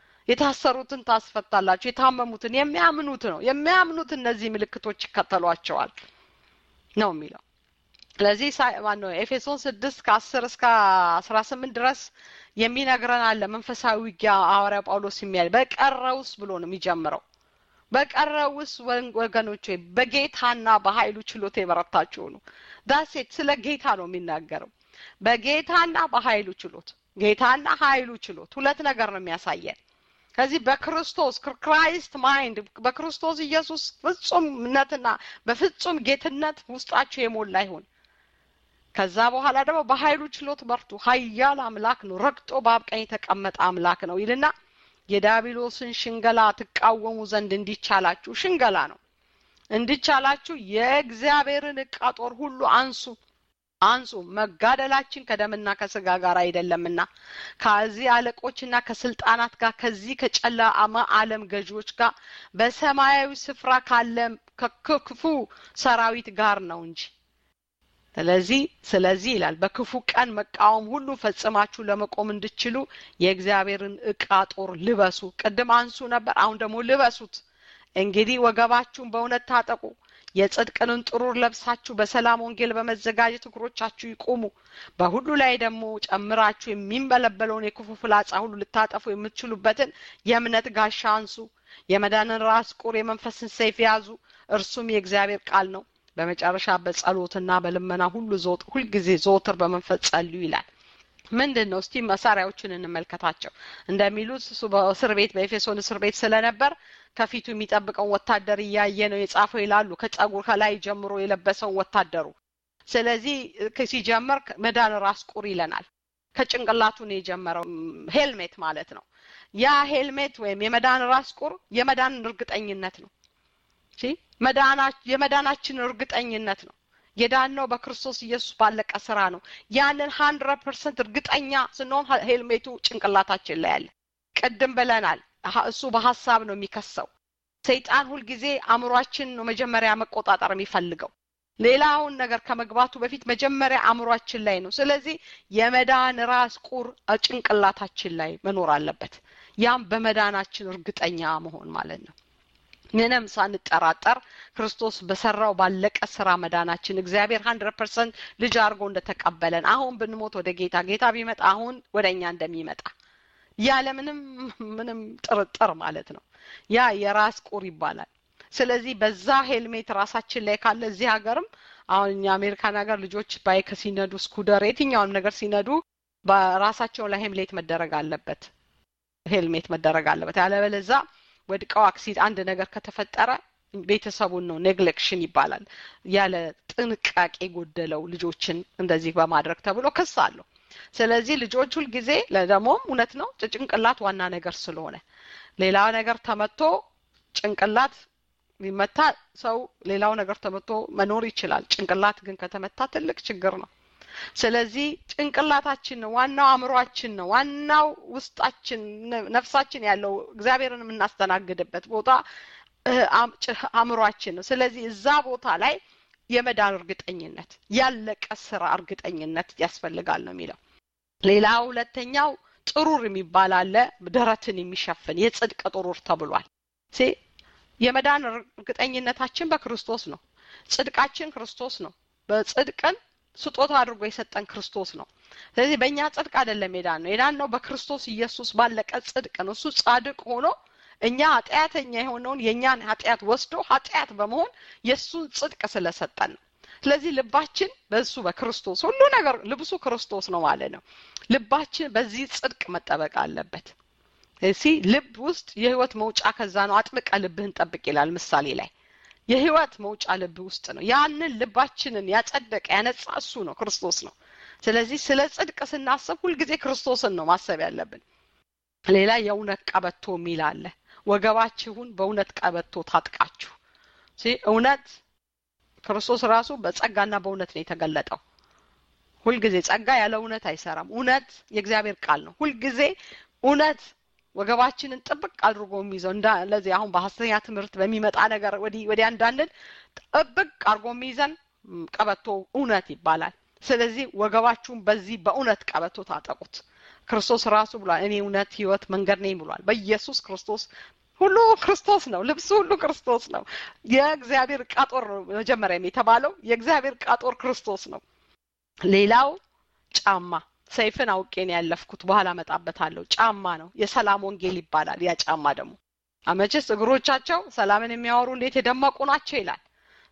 የታሰሩትን ታስፈታላችሁ፣ የታመሙትን የሚያምኑት ነው የሚያምኑት እነዚህ ምልክቶች ይከተሏቸዋል ነው የሚለው። ስለዚህ ማነው ኤፌሶን ስድስት ከአስር እስከ አስራ ስምንት ድረስ የሚነግረን አለ መንፈሳዊ ውጊያ ሐዋርያ ጳውሎስ የሚያል በቀረውስ ብሎ ነው የሚጀምረው በቀረውስ ወገኖች ወይ በጌታና በኃይሉ ችሎታ የበረታችሁ ነው። ዳሴት ስለ ጌታ ነው የሚናገረው። በጌታና በኃይሉ ችሎት ጌታና ኃይሉ ችሎት ሁለት ነገር ነው የሚያሳየን። ከዚህ በክርስቶስ ክራይስት ማይንድ በክርስቶስ ኢየሱስ ፍጹምነትና በፍጹም ጌትነት ውስጣችሁ የሞላ ይሁን። ከዛ በኋላ ደግሞ በኃይሉ ችሎት በርቱ። ኃያል አምላክ ነው፣ ረግጦ በአብ ቀኝ የተቀመጠ አምላክ ነው ይልና የዳቢሎስን ሽንገላ ትቃወሙ ዘንድ እንዲቻላችሁ ሽንገላ ነው እንዲቻላችሁ የእግዚአብሔርን ዕቃ ጦር ሁሉ አንሱ አንሱ መጋደላችን ከደምና ከስጋ ጋር አይደለምና ከዚህ አለቆችና ከስልጣናት ጋር ከዚህ ከጨለማ ዓለም ገዢዎች ጋር በሰማያዊ ስፍራ ካለ ከክፉ ሰራዊት ጋር ነው እንጂ ስለዚህ ስለዚህ ይላል በክፉ ቀን መቃወም ሁሉ ፈጽማችሁ ለመቆም እንድችሉ የእግዚአብሔርን ዕቃ ጦር ልበሱ። ቅድም አንሱ ነበር፣ አሁን ደግሞ ልበሱት። እንግዲህ ወገባችሁን በእውነት ታጠቁ፣ የጽድቅንን ጥሩር ለብሳችሁ በሰላም ወንጌል በመዘጋጀት እግሮቻችሁ ይቁሙ። በሁሉ ላይ ደግሞ ጨምራችሁ የሚንበለበለውን የክፉ ፍላጻ ሁሉ ልታጠፉ የምትችሉበትን የእምነት ጋሻ አንሱ። የመዳንን ራስ ቁር፣ የመንፈስን ሰይፍ ያዙ፣ እርሱም የእግዚአብሔር ቃል ነው። በመጨረሻ በጸሎትና በልመና ሁሉ ሁልጊዜ ዘወትር በመንፈስ ጸልዩ ይላል። ምንድን ነው? እስቲ መሳሪያዎችን እንመልከታቸው። እንደሚሉት እሱ በእስር ቤት በኤፌሶን እስር ቤት ስለነበር ከፊቱ የሚጠብቀውን ወታደር እያየ ነው የጻፈው ይላሉ። ከጸጉር ከላይ ጀምሮ የለበሰውን ወታደሩ ስለዚህ ሲጀምር መዳን ራስ ቁር ይለናል። ከጭንቅላቱ ነው የጀመረው ሄልሜት ማለት ነው። ያ ሄልሜት ወይም የመዳን ራስ ቁር የመዳንን እርግጠኝነት ነው። የመዳናችን እርግጠኝነት ነው። የዳነው በክርስቶስ ኢየሱስ ባለቀ ስራ ነው። ያንን ሀንድረድ ፐርሰንት እርግጠኛ ስንሆን ሄልሜቱ ጭንቅላታችን ላይ አለ። ቅድም ብለናል፣ እሱ በሀሳብ ነው የሚከሰው። ሰይጣን ሁልጊዜ አእምሯችን ነው መጀመሪያ መቆጣጠር የሚፈልገው። ሌላውን ነገር ከመግባቱ በፊት መጀመሪያ አእምሯችን ላይ ነው። ስለዚህ የመዳን ራስ ቁር ጭንቅላታችን ላይ መኖር አለበት። ያም በመዳናችን እርግጠኛ መሆን ማለት ነው። ምንም ሳንጠራጠር ክርስቶስ በሰራው ባለቀ ስራ መዳናችን እግዚአብሔር ሀንድረድ ፐርሰንት ልጅ አድርጎ እንደተቀበለን አሁን ብንሞት ወደ ጌታ ጌታ ቢመጣ አሁን ወደ እኛ እንደሚመጣ ያለ ምንም ምንም ጥርጥር ማለት ነው። ያ የራስ ቁር ይባላል። ስለዚህ በዛ ሄልሜት ራሳችን ላይ ካለ እዚህ ሀገርም አሁን እኛ አሜሪካን ሀገር ልጆች ባይክ ሲነዱ ስኩደር፣ የትኛውንም ነገር ሲነዱ በራሳቸው ላይ ሄልሜት መደረግ አለበት። ሄልሜት መደረግ አለበት። ያለበለዛ ወድቀው አክሲድ አንድ ነገር ከተፈጠረ ቤተሰቡን ነው ኔግሌክሽን ይባላል። ያለ ጥንቃቄ ጎደለው ልጆችን እንደዚህ በማድረግ ተብሎ ክስ አለው። ስለዚህ ልጆች ሁልጊዜ ደግሞም እውነት ነው ጭንቅላት ዋና ነገር ስለሆነ ሌላ ነገር ተመቶ ጭንቅላት ቢመታ ሰው ሌላው ነገር ተመቶ መኖር ይችላል። ጭንቅላት ግን ከተመታ ትልቅ ችግር ነው። ስለዚህ ጭንቅላታችን ነው ዋናው፣ አእምሯችን ነው ዋናው፣ ውስጣችን ነፍሳችን ያለው እግዚአብሔርን የምናስተናግድበት ቦታ አእምሯችን ነው። ስለዚህ እዛ ቦታ ላይ የመዳን እርግጠኝነት ያለቀ ስራ እርግጠኝነት ያስፈልጋል ነው የሚለው። ሌላ ሁለተኛው ጥሩር የሚባል አለ፣ ደረትን የሚሸፍን የጽድቅ ጥሩር ተብሏል። የመዳን እርግጠኝነታችን በክርስቶስ ነው። ጽድቃችን ክርስቶስ ነው። በጽድቅን ስጦታ አድርጎ የሰጠን ክርስቶስ ነው። ስለዚህ በእኛ ጽድቅ አይደለም የዳን ነው የዳን ነው በክርስቶስ ኢየሱስ ባለቀ ጽድቅ ነው። እሱ ጻድቅ ሆኖ እኛ ኃጢአተኛ የሆነውን የእኛን ኃጢአት ወስዶ ኃጢአት በመሆን የእሱን ጽድቅ ስለሰጠን ነው። ስለዚህ ልባችን በእሱ በክርስቶስ ሁሉ ነገር ልብሱ ክርስቶስ ነው ማለት ነው። ልባችን በዚህ ጽድቅ መጠበቅ አለበት። እሲ ልብ ውስጥ የህይወት መውጫ ከዛ ነው። አጥብቀ ልብህን ጠብቅ ይላል ምሳሌ ላይ የህይወት መውጫ ልብ ውስጥ ነው። ያንን ልባችንን ያጸደቀ ያነጻ እሱ ነው፣ ክርስቶስ ነው። ስለዚህ ስለ ጽድቅ ስናስብ ሁልጊዜ ክርስቶስን ነው ማሰብ ያለብን። ሌላ የእውነት ቀበቶ የሚል አለ። ወገባችሁን በእውነት ቀበቶ ታጥቃችሁ። እውነት ክርስቶስ ራሱ በጸጋና በእውነት ነው የተገለጠው። ሁልጊዜ ጸጋ ያለ እውነት አይሰራም። እውነት የእግዚአብሔር ቃል ነው። ሁልጊዜ እውነት ወገባችንን ጥብቅ አድርጎ የሚይዘው እንደዚህ አሁን በሀሰተኛ ትምህርት በሚመጣ ነገር ወዲህ ወዲያ እንዳንል ጥብቅ አድርጎ የሚይዘን ቀበቶ እውነት ይባላል። ስለዚህ ወገባችሁን በዚህ በእውነት ቀበቶ ታጠቁት። ክርስቶስ ራሱ ብሏል፣ እኔ እውነት፣ ህይወት፣ መንገድ ነኝ ብሏል። በኢየሱስ ክርስቶስ ሁሉ ክርስቶስ ነው። ልብሱ ሁሉ ክርስቶስ ነው። የእግዚአብሔር ቃጦር መጀመሪያም የተባለው የእግዚአብሔር ቃጦር ክርስቶስ ነው። ሌላው ጫማ ሰይፍን አውቄን ያለፍኩት በኋላ መጣበታለሁ። ጫማ ነው። የሰላም ወንጌል ይባላል። ያ ጫማ ደግሞ አመችስ እግሮቻቸው ሰላምን የሚያወሩ እንዴት የደመቁ ናቸው ይላል።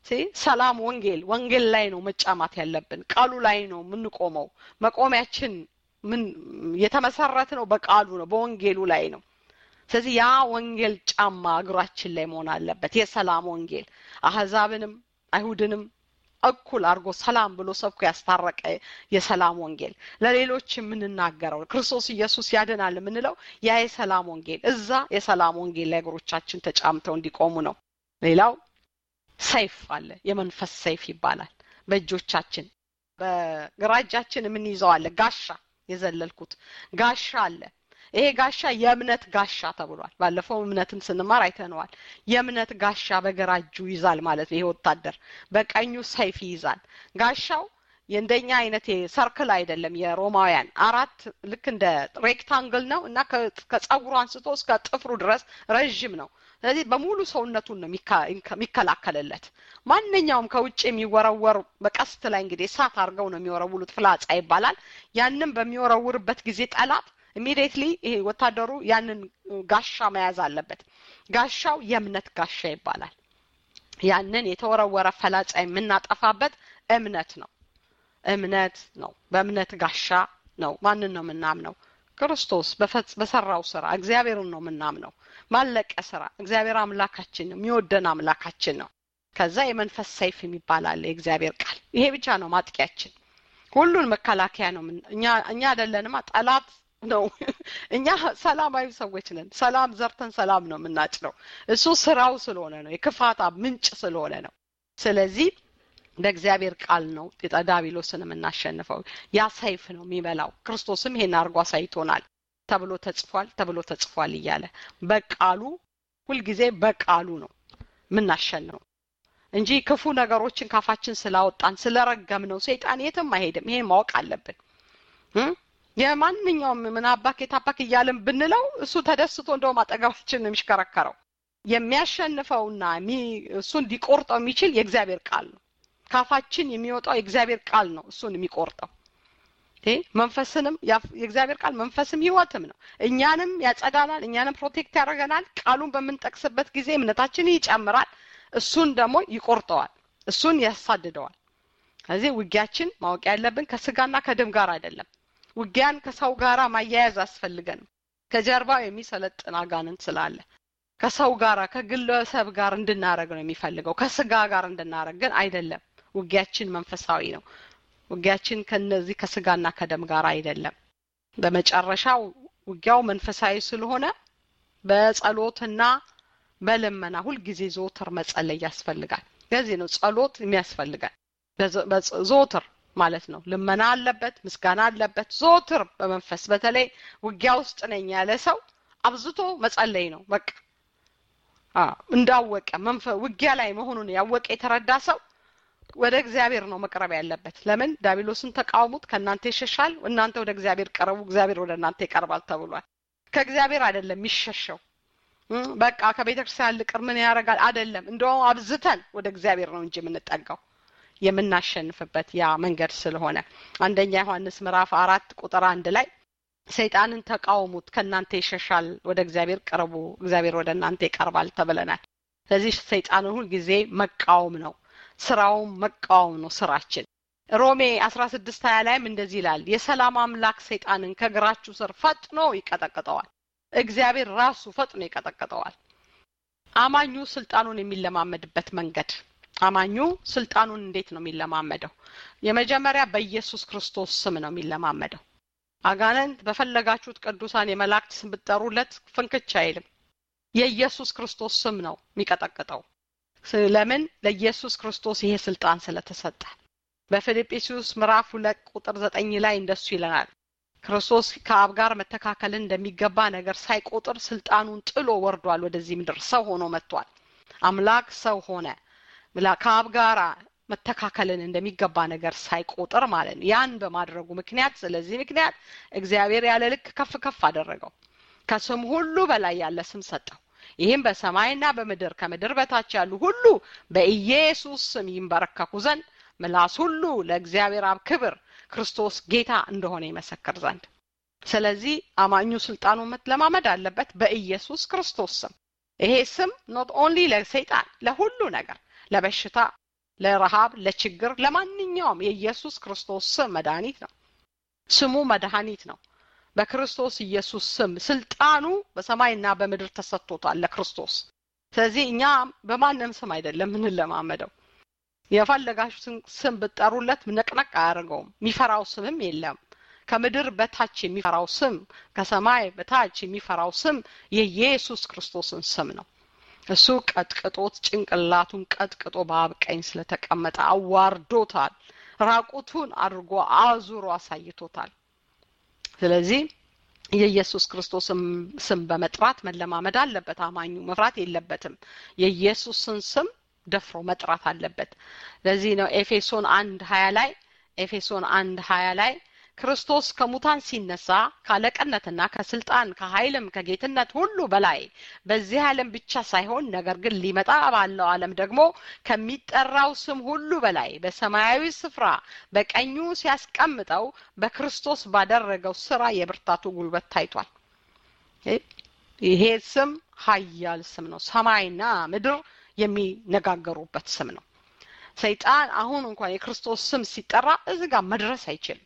ሰላም ወንጌል ወንጌል ላይ ነው መጫማት ያለብን። ቃሉ ላይ ነው የምንቆመው። መቆሚያችን ምን የተመሰረት ነው በቃሉ ነው በወንጌሉ ላይ ነው። ስለዚህ ያ ወንጌል ጫማ እግራችን ላይ መሆን አለበት። የሰላም ወንጌል አህዛብንም አይሁድንም እኩል አድርጎ ሰላም ብሎ ሰብኮ ያስታረቀ የሰላም ወንጌል ለሌሎች የምንናገረው ክርስቶስ ኢየሱስ ያድናል የምንለው ያ የሰላም ወንጌል እዛ የሰላም ወንጌል ላይ እግሮቻችን ተጫምተው እንዲቆሙ ነው። ሌላው ሰይፍ አለ። የመንፈስ ሰይፍ ይባላል። በእጆቻችን በግራ እጃችን የምንይዘው አለ። ጋሻ የዘለልኩት ጋሻ አለ። ይሄ ጋሻ የእምነት ጋሻ ተብሏል። ባለፈው እምነትን ስንማር አይተነዋል። የእምነት ጋሻ በግራ እጁ ይዛል ማለት ነው። ይሄ ወታደር በቀኙ ሰይፍ ይይዛል። ጋሻው የእንደኛ አይነት ሰርክል አይደለም። የሮማውያን አራት ልክ እንደ ሬክታንግል ነው እና ከጸጉሩ አንስቶ እስከ ጥፍሩ ድረስ ረዥም ነው። ስለዚህ በሙሉ ሰውነቱን ነው የሚከላከልለት። ማንኛውም ከውጭ የሚወረወር በቀስት ላይ እንግዲህ እሳት አድርገው ነው የሚወረውሉት፣ ፍላጻ ይባላል። ያንም በሚወረውርበት ጊዜ ጠላት ኢሚዲየትሊ ይሄ ወታደሩ ያንን ጋሻ መያዝ አለበት። ጋሻው የእምነት ጋሻ ይባላል። ያንን የተወረወረ ፈላጻ የምናጠፋበት እምነት ነው። እምነት ነው። በእምነት ጋሻ ነው። ማንን ነው የምናምነው? ክርስቶስ በሰራው ስራ እግዚአብሔርን ነው የምናምነው። ባለቀ ስራ እግዚአብሔር አምላካችን ነው፣ የሚወደን አምላካችን ነው። ከዛ የመንፈስ ሰይፍ የሚባል አለ የእግዚአብሔር ቃል ይሄ ብቻ ነው ማጥቂያችን ሁሉን መከላከያ ነው እኛ እኛ አይደለንማ ጠላት ነው እኛ ሰላማዊ ሰዎች ነን ሰላም ዘርተን ሰላም ነው የምናጭለው እሱ ስራው ስለሆነ ነው የክፋታ ምንጭ ስለሆነ ነው ስለዚህ በእግዚአብሔር ቃል ነው ዲያብሎስን የምናሸንፈው ያ ሰይፍ ነው የሚበላው ክርስቶስም ይሄን አድርጎ አሳይቶናል ተብሎ ተጽፏል ተብሎ ተጽፏል እያለ በቃሉ ሁልጊዜ በቃሉ ነው የምናሸንፈው እንጂ ክፉ ነገሮችን ካፋችን ስላወጣን ስለረገም ነው ሰይጣን የትም አይሄድም ይሄን ማወቅ አለብን የማንኛውም ምን አባክ የታባክ እያልን ብንለው እሱ ተደስቶ እንደውም አጠገባችን ነው የሚሽከረከረው የሚያሸንፈውና እሱን ሊቆርጠው የሚችል የእግዚአብሔር ቃል ነው ካፋችን የሚወጣው የእግዚአብሔር ቃል ነው እሱን የሚቆርጠው መንፈስንም የእግዚአብሔር ቃል መንፈስም ህይወትም ነው እኛንም ያጸዳናል እኛንም ፕሮቴክት ያደርገናል ቃሉን በምንጠቅስበት ጊዜ እምነታችን ይጨምራል እሱን ደግሞ ይቆርጠዋል እሱን ያሳድደዋል ስለዚህ ውጊያችን ማወቅ ያለብን ከስጋና ከደም ጋር አይደለም ውጊያን ከሰው ጋር ማያያዝ አስፈልገንም ከጀርባው የሚሰለጥን አጋንንት ስላለ ከሰው ጋር ከግለሰብ ጋር እንድናረግ ነው የሚፈልገው ከስጋ ጋር እንድናረግ ግን አይደለም ውጊያችን መንፈሳዊ ነው ውጊያችን ከነዚህ ከስጋና ከደም ጋር አይደለም በመጨረሻው ውጊያው መንፈሳዊ ስለሆነ በጸሎትና በልመና ሁልጊዜ ዘወትር መጸለይ ያስፈልጋል ለዚህ ነው ጸሎት የሚያስፈልጋል ዘወትር ማለት ነው ልመና አለበት ምስጋና አለበት ዘወትር በመንፈስ በተለይ ውጊያ ውስጥ ነኝ ያለ ሰው አብዝቶ መጸለይ ነው በቃ እንዳወቀ ውጊያ ላይ መሆኑን ያወቀ የተረዳ ሰው ወደ እግዚአብሔር ነው መቅረብ ያለበት ለምን ዳቢሎስን ተቃውሙት ከእናንተ ይሸሻል እናንተ ወደ እግዚአብሔር ቀረቡ እግዚአብሔር ወደ እናንተ ይቀርባል ተብሏል ከእግዚአብሔር አይደለም የሚሸሸው በቃ ከቤተ ክርስቲያን ልቅር ምን ያደርጋል አይደለም እንደውም አብዝተን ወደ እግዚአብሔር ነው እንጂ የምንጠጋው የምናሸንፍበት ያ መንገድ ስለሆነ አንደኛ ዮሐንስ ምዕራፍ አራት ቁጥር አንድ ላይ ሰይጣንን ተቃውሙት ከእናንተ ይሸሻል ወደ እግዚአብሔር ቅረቡ እግዚአብሔር ወደ እናንተ ይቀርባል ተብለናል ስለዚህ ሰይጣንን ሁልጊዜ መቃወም ነው ስራውም መቃወም ነው ስራችን ሮሜ አስራ ስድስት ሀያ ላይም እንደዚህ ይላል የሰላም አምላክ ሰይጣንን ከእግራችሁ ስር ፈጥኖ ይቀጠቅጠዋል እግዚአብሔር ራሱ ፈጥኖ ይቀጠቅጠዋል አማኙ ስልጣኑን የሚለማመድበት መንገድ አማኙ ስልጣኑን እንዴት ነው የሚለማመደው የመጀመሪያ በኢየሱስ ክርስቶስ ስም ነው የሚለማመደው አጋንንት በፈለጋችሁት ቅዱሳን የመላእክት ስም ብትጠሩለት ፍንክች አይልም የኢየሱስ ክርስቶስ ስም ነው የሚቀጠቅጠው ለምን ለኢየሱስ ክርስቶስ ይሄ ስልጣን ስለተሰጠ በፊልጵስዩስ ምዕራፍ ሁለት ቁጥር ዘጠኝ ላይ እንደሱ ይለናል ክርስቶስ ከአብ ጋር መተካከልን እንደሚገባ ነገር ሳይቆጥር ስልጣኑን ጥሎ ወርዷል ወደዚህ ምድር ሰው ሆኖ መጥቷል አምላክ ሰው ሆነ ከአብ ጋር መተካከልን እንደሚገባ ነገር ሳይቆጥር ማለት ነው ያን በማድረጉ ምክንያት ስለዚህ ምክንያት እግዚአብሔር ያለ ልክ ከፍ ከፍ አደረገው ከስም ሁሉ በላይ ያለ ስም ሰጠው ይህም በሰማይና በምድር ከምድር በታች ያሉ ሁሉ በኢየሱስ ስም ይንበረከኩ ዘንድ ምላስ ሁሉ ለእግዚአብሔር አብ ክብር ክርስቶስ ጌታ እንደሆነ ይመሰክር ዘንድ ስለዚህ አማኙ ስልጣኑን መለማመድ አለበት በኢየሱስ ክርስቶስ ስም ይሄ ስም ኖት ኦንሊ ለሰይጣን ለሁሉ ነገር ለበሽታ ለረሃብ ለችግር ለማንኛውም የኢየሱስ ክርስቶስ ስም መድኃኒት ነው ስሙ መድኃኒት ነው በክርስቶስ ኢየሱስ ስም ስልጣኑ በሰማይና በምድር ተሰጥቶታል ለክርስቶስ ስለዚህ እኛ በማንም ስም አይደለም ምንለማመደው የፈለጋችሁትን ስም ብጠሩለት ነቅነቅ አያደርገውም የሚፈራው ስምም የለም ከምድር በታች የሚፈራው ስም ከሰማይ በታች የሚፈራው ስም የኢየሱስ ክርስቶስን ስም ነው እሱ ቀጥቅጦት ጭንቅላቱን ቀጥቅጦ በአብ ቀኝ ስለተቀመጠ አዋርዶታል ራቁቱን አድርጎ አዙሮ አሳይቶታል ስለዚህ የኢየሱስ ክርስቶስ ስም በመጥራት መለማመድ አለበት አማኙ መፍራት የለበትም የኢየሱስን ስም ደፍሮ መጥራት አለበት ለዚህ ነው ኤፌሶን አንድ ሀያ ላይ ኤፌሶን አንድ ሀያ ላይ ክርስቶስ ከሙታን ሲነሳ ካለቀነትና ከስልጣን ከኃይልም ከጌትነት ሁሉ በላይ በዚህ ዓለም ብቻ ሳይሆን ነገር ግን ሊመጣ ባለው ዓለም ደግሞ ከሚጠራው ስም ሁሉ በላይ በሰማያዊ ስፍራ በቀኙ ሲያስቀምጠው በክርስቶስ ባደረገው ስራ የብርታቱ ጉልበት ታይቷል ይሄ ስም ሀያል ስም ነው ሰማይና ምድር የሚነጋገሩበት ስም ነው ሰይጣን አሁን እንኳን የክርስቶስ ስም ሲጠራ እዚህ ጋር መድረስ አይችልም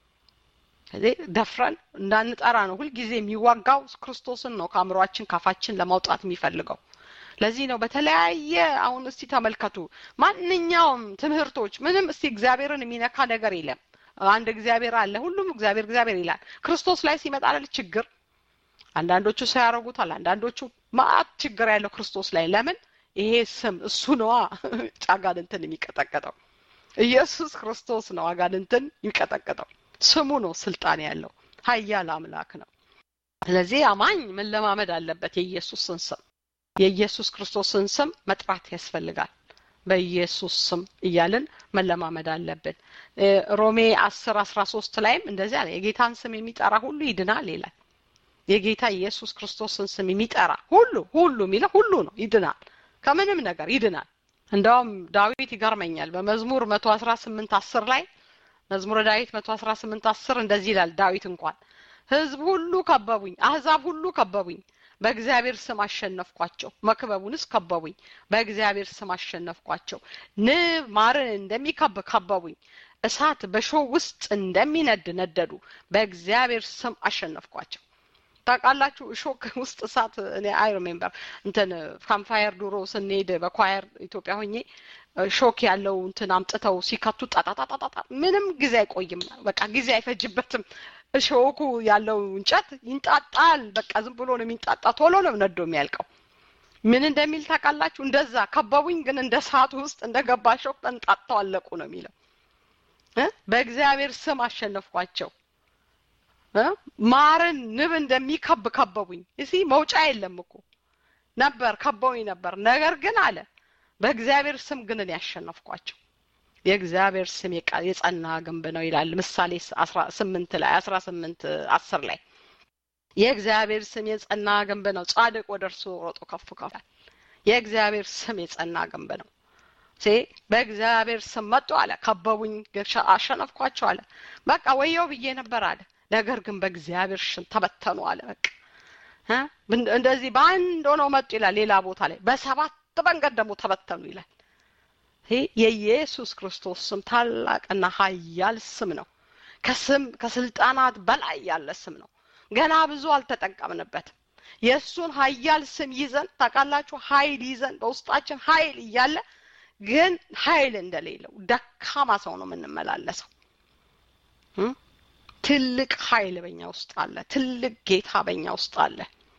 ከዚህ ደፍረን እንዳንጠራ ነው ሁልጊዜ የሚዋጋው ክርስቶስን ነው ከአእምሯችን ካፋችን ለማውጣት የሚፈልገው ለዚህ ነው በተለያየ አሁን እስቲ ተመልከቱ ማንኛውም ትምህርቶች ምንም እስቲ እግዚአብሔርን የሚነካ ነገር የለም አንድ እግዚአብሔር አለ ሁሉም እግዚአብሔር እግዚአብሔር ይላል ክርስቶስ ላይ ሲመጣ አይደል ችግር አንዳንዶቹ ሰው ያደርጉታል አንዳንዶቹ ማአት ችግር ያለው ክርስቶስ ላይ ለምን ይሄ ስም እሱ ነዋ አጋንንትን የሚቀጠቀጠው ኢየሱስ ክርስቶስ ነው አጋንንትን የሚቀጠቀጠው ስሙ ነው ስልጣን ያለው ሀያል አምላክ ነው ስለዚህ አማኝ መለማመድ አለበት የኢየሱስን ስም የኢየሱስ ክርስቶስን ስም መጥራት ያስፈልጋል በኢየሱስ ስም እያልን መለማመድ አለብን ሮሜ አስር አስራ ሶስት ላይም እንደዚህ አለ የጌታን ስም የሚጠራ ሁሉ ይድናል ይላል የጌታ ኢየሱስ ክርስቶስን ስም የሚጠራ ሁሉ ሁሉ የሚለ ሁሉ ነው ይድናል ከምንም ነገር ይድናል እንደውም ዳዊት ይገርመኛል በመዝሙር መቶ አስራ ስምንት አስር ላይ መዝሙረ ዳዊት መቶ አስራ ስምንት አስር እንደዚህ ይላል ዳዊት እንኳን ህዝብ ሁሉ ከበቡኝ አህዛብ ሁሉ ከበቡኝ በእግዚአብሔር ስም አሸነፍኳቸው መክበቡንስ ከበቡኝ በእግዚአብሔር ስም አሸነፍኳቸው ንብ ማርን እንደሚከብ ከበቡኝ እሳት በሾህ ውስጥ እንደሚነድ ነደዱ በእግዚአብሔር ስም አሸነፍኳቸው ታውቃላችሁ እሾክ ውስጥ እሳት እኔ አይ ሪሜምበር እንትን ካምፋየር ድሮ ስንሄድ በኳየር ኢትዮጵያ ሆኜ ሾክ ያለው እንትን አምጥተው ሲከቱ ጣጣጣጣጣ ምንም ጊዜ አይቆይም በቃ ጊዜ አይፈጅበትም እሾኩ ያለው እንጨት ይንጣጣል በቃ ዝም ብሎ ነው የሚንጣጣ ቶሎ ነው ነዶ የሚያልቀው ምን እንደሚል ታውቃላችሁ እንደዛ ከበቡኝ ግን እንደ ሰዓቱ ውስጥ እንደ ገባ ሾክ ተንጣጥተው አለቁ ነው የሚለው በእግዚአብሔር ስም አሸነፍኳቸው ማርን ንብ እንደሚከብ ከበቡኝ እሲ መውጫ የለም እኮ ነበር ከበውኝ ነበር ነገር ግን አለ በእግዚአብሔር ስም ግን እኔ ያሸነፍኳቸው የእግዚአብሔር ስም የጸና ግንብ ነው ይላል ምሳሌ ስምንት ላይ አስራ ስምንት አስር ላይ የእግዚአብሔር ስም የጸና ግንብ ነው ጻድቅ ወደ እርሱ ሮጦ ከፍ ከፋል የእግዚአብሔር ስም የጸና ግንብ ነው ሴ በእግዚአብሔር ስም መጡ አለ ከበቡኝ አሸነፍኳቸው አለ በቃ ወየው ብዬ ነበር አለ ነገር ግን በእግዚአብሔር ሽን ተበተኑ አለ በቃ እንደዚህ በአንድ ሆነው መጡ ይላል ሌላ ቦታ ላይ በሰባት መንገድ ደግሞ ተበተኑ ይላል የኢየሱስ ክርስቶስ ስም ታላቅና ሀያል ስም ነው ከስም ከስልጣናት በላይ ያለ ስም ነው ገና ብዙ አልተጠቀምንበትም የእሱን ሀያል ስም ይዘን ታውቃላችሁ ሀይል ይዘን በውስጣችን ሀይል እያለ ግን ሀይል እንደሌለው ደካማ ሰው ነው የምንመላለሰው ትልቅ ሀይል በኛ ውስጥ አለ ትልቅ ጌታ በኛ ውስጥ አለ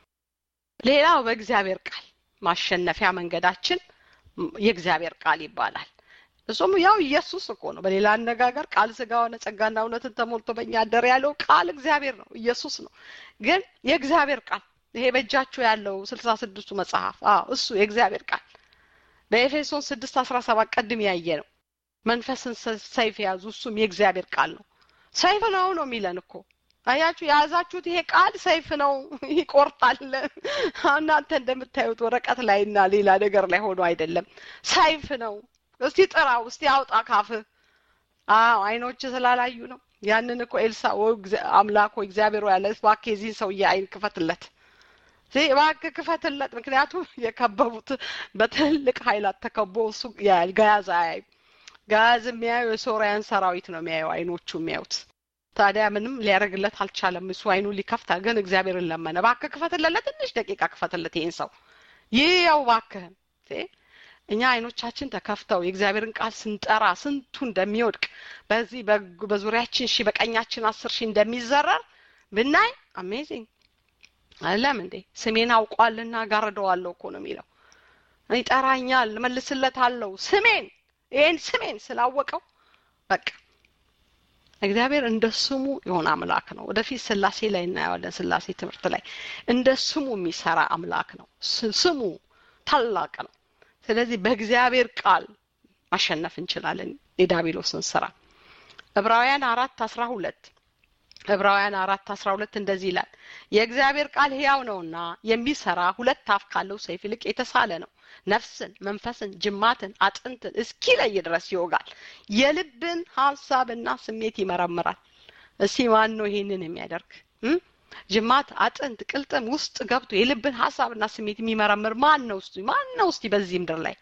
ሌላው በእግዚአብሔር ቃል ማሸነፊያ መንገዳችን የእግዚአብሔር ቃል ይባላል እሱም ያው ኢየሱስ እኮ ነው በሌላ አነጋገር ቃል ስጋ ሆነ ጸጋና እውነትን ተሞልቶ በእኛ አደር ያለው ቃል እግዚአብሔር ነው ኢየሱስ ነው ግን የእግዚአብሔር ቃል ይሄ በእጃችሁ ያለው ስልሳ ስድስቱ መጽሐፍ አዎ እሱ የእግዚአብሔር ቃል በኤፌሶን ስድስት አስራ ሰባት ቀድም ያየ ነው መንፈስን ሰይፍ የያዙ እሱም የእግዚአብሔር ቃል ነው ሰይፍ ነው ነው የሚለን እኮ አያችሁ የያዛችሁት ይሄ ቃል ሰይፍ ነው ይቆርጣል እናንተ እንደምታዩት ወረቀት ላይ እና ሌላ ነገር ላይ ሆኖ አይደለም ሰይፍ ነው እስቲ ጥራው እስቲ አውጣ ካፍ አዎ አይኖች ስላላዩ ነው ያንን እኮ ኤልሳ አምላክ ሆይ እግዚአብሔር ያለ እባክህ የዚህን ሰውዬ አይን ክፈትለት እባክህ ክፈትለት ምክንያቱም የከበቡት በትልቅ ኃይላት ተከቦ እሱ ጋያዝ አያዩ ጋዝ የሚያዩ የሶሪያን ሰራዊት ነው የሚያዩ አይኖቹ የሚያዩት ታዲያ ምንም ሊያደርግለት አልቻለም እሱ አይኑ ሊከፍታል ግን እግዚአብሔርን ለመነ ባክህ ክፈትለት ለትንሽ ደቂቃ ክፈትለት ይህን ሰው ይህ ያው ባክህን እኛ አይኖቻችን ተከፍተው የእግዚአብሔርን ቃል ስንጠራ ስንቱ እንደሚወድቅ በዚህ በዙሪያችን ሺ በቀኛችን አስር ሺህ እንደሚዘረር ብናይ አሜዚንግ አለም እንዴ ስሜን አውቋልና ጋርደዋለሁ እኮ ነው የሚለው ይጠራኛል መልስለት አለው ስሜን ይህን ስሜን ስላወቀው በቃ እግዚአብሔር እንደ ስሙ የሆነ አምላክ ነው ወደፊት ስላሴ ላይ እናየዋለን ስላሴ ትምህርት ላይ እንደ ስሙ የሚሰራ አምላክ ነው ስሙ ታላቅ ነው ስለዚህ በእግዚአብሔር ቃል ማሸነፍ እንችላለን የዳቢሎስን ስራ ዕብራውያን አራት አስራ ሁለት ዕብራውያን አራት አስራ ሁለት እንደዚህ ይላል የእግዚአብሔር ቃል ህያው ነውና የሚሰራ ሁለት አፍ ካለው ሰይፍ ይልቅ የተሳለ ነው ነፍስን መንፈስን ጅማትን አጥንትን እስኪለይ ድረስ ይወጋል የልብን ሀሳብና ስሜት ይመረምራል እስቲ ማን ነው ይሄንን የሚያደርግ ጅማት አጥንት ቅልጥም ውስጥ ገብቶ የልብን ሀሳብና ስሜት የሚመረምር ማን ነው እስቲ ማን ነው እስቲ በዚህ ምድር ላይ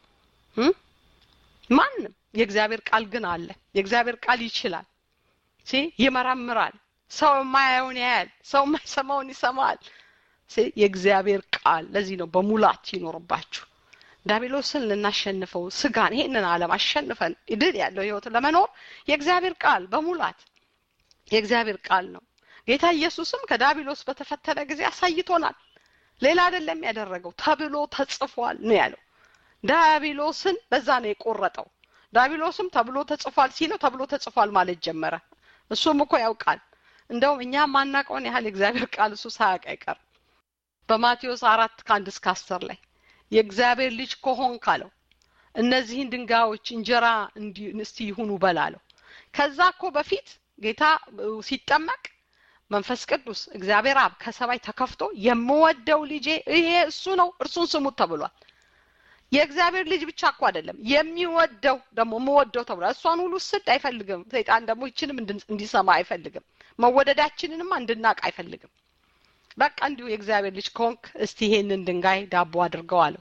ማንም የእግዚአብሔር ቃል ግን አለ የእግዚአብሔር ቃል ይችላል ሲ ይመረምራል ሰው የማያየውን ያያል ሰው የማይሰማውን ይሰማል የእግዚአብሔር ቃል ለዚህ ነው በሙላት ይኖርባችሁ ዳቢሎስን ልናሸንፈው ስጋን ይሄንን ዓለም አሸንፈን ድል ያለው ህይወት ለመኖር የእግዚአብሔር ቃል በሙላት የእግዚአብሔር ቃል ነው ጌታ ኢየሱስም ከዳቢሎስ በተፈተነ ጊዜ አሳይቶናል ሌላ አይደለም ያደረገው ተብሎ ተጽፏል ነው ያለው ዳቢሎስን በዛ ነው የቆረጠው ዳቢሎስም ተብሎ ተጽፏል ሲለው ተብሎ ተጽፏል ማለት ጀመረ እሱም እኮ ያውቃል እንደውም እኛ ማናቀውን ያህል የእግዚአብሔር ቃል እሱ ሳያውቅ አይቀርም በማቴዎስ አራት ከአንድ እስከ አስር ላይ የእግዚአብሔር ልጅ ከሆን ካለው እነዚህን ድንጋዮች እንጀራ እስቲ ይሁኑ በላለው ከዛ እኮ በፊት ጌታ ሲጠመቅ መንፈስ ቅዱስ እግዚአብሔር አብ ከሰማይ ተከፍቶ የምወደው ልጄ ይሄ እሱ ነው እርሱን ስሙት ተብሏል የእግዚአብሔር ልጅ ብቻ እኮ አይደለም የሚወደው ደግሞ የምወደው ተብሏል እሷን ሁሉ ስድ አይፈልግም ሰይጣን ደግሞ ይችንም እንዲሰማ አይፈልግም መወደዳችንንማ እንድናቅ አይፈልግም በቃ እንዲሁ የእግዚአብሔር ልጅ ከሆንክ እስቲ ይሄንን ድንጋይ ዳቦ አድርገው አለው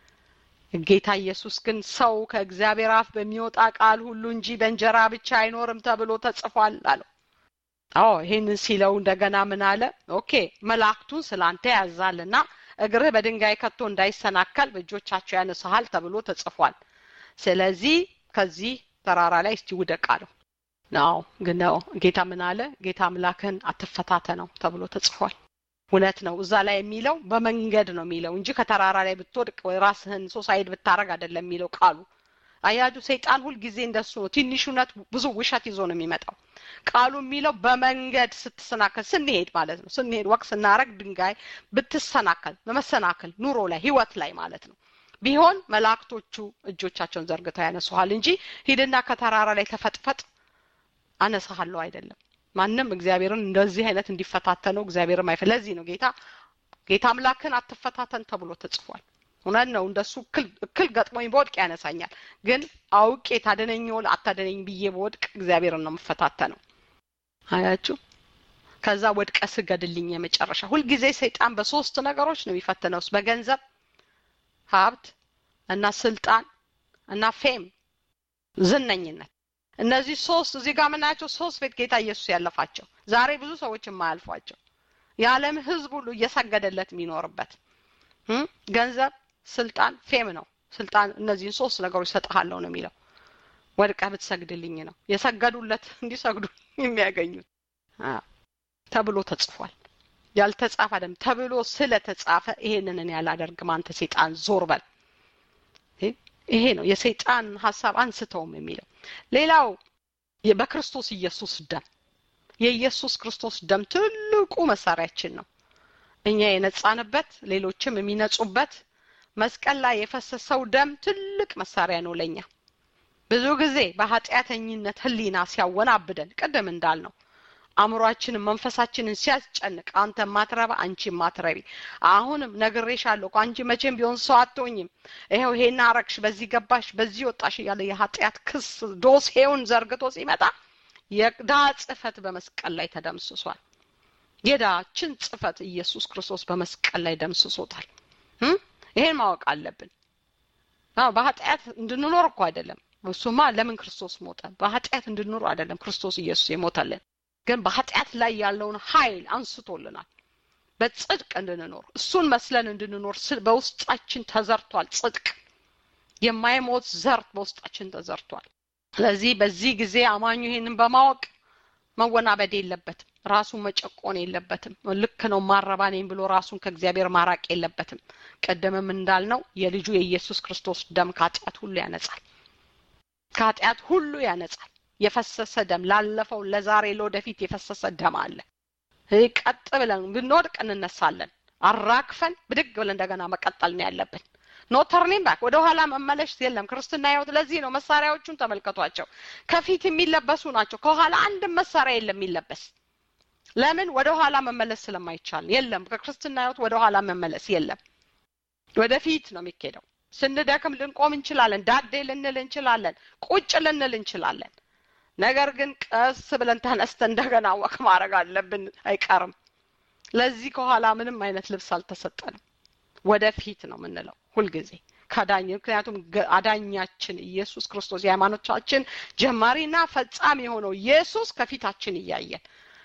ጌታ ኢየሱስ ግን ሰው ከእግዚአብሔር አፍ በሚወጣ ቃል ሁሉ እንጂ በእንጀራ ብቻ አይኖርም ተብሎ ተጽፏል አለው አዎ ይህንን ሲለው እንደገና ምን አለ ኦኬ መላእክቱን ስላንተ ያዛልና እግርህ በድንጋይ ከቶ እንዳይሰናከል በእጆቻቸው ያነሳሃል ተብሎ ተጽፏል ስለዚህ ከዚህ ተራራ ላይ እስቲ ውደቅ አለው ነው ግን ነው ጌታ ምን አለ ጌታ አምላክህን አትፈታተነው ተብሎ ተጽፏል እውነት ነው እዛ ላይ የሚለው በመንገድ ነው የሚለው እንጂ ከተራራ ላይ ብትወድቅ ወይ ራስህን ሶሳይድ ብታረግ አይደለም የሚለው ቃሉ አያጁ ሰይጣን ሁልጊዜ እንደሱ ነው ትንሽ እውነት ብዙ ውሸት ይዞ ነው የሚመጣው ቃሉ የሚለው በመንገድ ስትሰናከል ስንሄድ ማለት ነው ስንሄድ ወቅ ስናረግ ድንጋይ ብትሰናከል በመሰናከል ኑሮ ላይ ህይወት ላይ ማለት ነው ቢሆን መላእክቶቹ እጆቻቸውን ዘርግተው ያነሱሃል እንጂ ሂድና ከተራራ ላይ ተፈጥፈጥ አነሳሃለሁ አይደለም ማንም እግዚአብሔርን እንደዚህ አይነት እንዲፈታተነው እግዚአብሔርም አይፈ ለዚህ ነው ጌታ ጌታ አምላክን አትፈታተን ተብሎ ተጽፏል እውነት ነው እንደሱ እክል ገጥሞኝ በወድቅ ያነሳኛል ግን አውቄ ታደነኝ ወል አታደነኝ ብዬ በወድቅ እግዚአብሔርን ነው የምፈታተነው አያችሁ ከዛ ወድቀ ስገድልኝ የመጨረሻ ሁልጊዜ ሰይጣን በሶስት ነገሮች ነው የሚፈትነውስ በገንዘብ ሀብት እና ስልጣን እና ፌም ዝነኝነት እነዚህ ሶስት እዚህ ጋር የምናያቸው ሶስት ቤት ጌታ ኢየሱስ ያለፋቸው ዛሬ ብዙ ሰዎች የማያልፏቸው የዓለም ህዝብ ሁሉ እየሰገደለት የሚኖርበት ገንዘብ ስልጣን ፌም ነው ስልጣን እነዚህን ሶስት ነገሮች ሰጥሃለሁ ነው የሚለው ወድቀህ ብትሰግድልኝ ነው የሰገዱለት እንዲሰግዱ የሚያገኙት ተብሎ ተጽፏል ያልተጻፈ አይደለም ተብሎ ስለተጻፈ ይሄንን እኔ ያላደርግም አንተ ሴጣን ዞር በል ይሄ ነው የሰይጣን ሀሳብ አንስተውም የሚለው ሌላው በክርስቶስ ኢየሱስ ደም የኢየሱስ ክርስቶስ ደም ትልቁ መሳሪያችን ነው እኛ የነጻንበት ሌሎችም የሚነጹበት መስቀል ላይ የፈሰሰው ደም ትልቅ መሳሪያ ነው ለኛ ብዙ ጊዜ በኃጢአተኝነት ህሊና ሲያወናብደን ቅድም እንዳልነው አእምሯችንን መንፈሳችንን ሲያስጨንቅ አንተ ማትረባ አንቺ ማትረቢ አሁንም ነግሬሻለሁ አንቺ መቼም ቢሆን ሰው አትሆኝም ይኸው ይሄን አረግሽ በዚህ ገባሽ በዚህ ወጣሽ እያለ የኃጢአት ክስ ዶሴውን ዘርግቶ ሲመጣ የዳ ጽፈት በመስቀል ላይ ተደምስሷል የዳችን ጽፈት ኢየሱስ ክርስቶስ በመስቀል ላይ ደምስሶታል ይሄን ማወቅ አለብን በኃጢአት እንድንኖር እኮ አይደለም እሱማ ለምን ክርስቶስ ሞተ በኃጢአት እንድንኖር አይደለም ክርስቶስ ኢየሱስ የሞተልን ግን በኃጢአት ላይ ያለውን ኃይል አንስቶልናል በጽድቅ እንድንኖር እሱን መስለን እንድንኖር በውስጣችን ተዘርቷል ጽድቅ የማይሞት ዘር በውስጣችን ተዘርቷል ስለዚህ በዚህ ጊዜ አማኙ ይሄንን በማወቅ መወናበድ የለበትም ራሱን መጨቆን የለበትም ልክ ነው ማረባ ነኝ ብሎ ራሱን ከእግዚአብሔር ማራቅ የለበትም ቀደምም እንዳልነው የልጁ የኢየሱስ ክርስቶስ ደም ከኃጢአት ሁሉ ያነጻል ከኃጢአት ሁሉ ያነጻል የፈሰሰ ደም ላለፈው ለዛሬ ለወደፊት የፈሰሰ ደም አለ ቀጥ ብለን ብንወድቅ እንነሳለን አራግፈን ብድግ ብለን እንደገና መቀጠል ነው ያለብን ኖ ተርኒንግ ባክ ወደ ኋላ መመለሽ የለም ክርስትና ህይወት ለዚህ ነው መሳሪያዎቹን ተመልከቷቸው ከፊት የሚለበሱ ናቸው ከኋላ አንድም መሳሪያ የለም የሚለበስ ለምን ወደ ኋላ መመለስ ስለማይቻል የለም ከክርስትና ህይወት ወደ ኋላ መመለስ የለም ወደፊት ነው የሚካሄደው ስንደክም ልንቆም እንችላለን ዳዴ ልንል እንችላለን ቁጭ ልንል እንችላለን ነገር ግን ቀስ ብለን ተነስተን እንደገና ወቅ ማድረግ አለብን አይቀርም ለዚህ ከኋላ ምንም አይነት ልብስ አልተሰጠንም ወደፊት ነው የምንለው ሁልጊዜ ከዳኝ ምክንያቱም አዳኛችን ኢየሱስ ክርስቶስ የሃይማኖቻችን ጀማሪና ፈጻሚ የሆነው ኢየሱስ ከፊታችን እያየን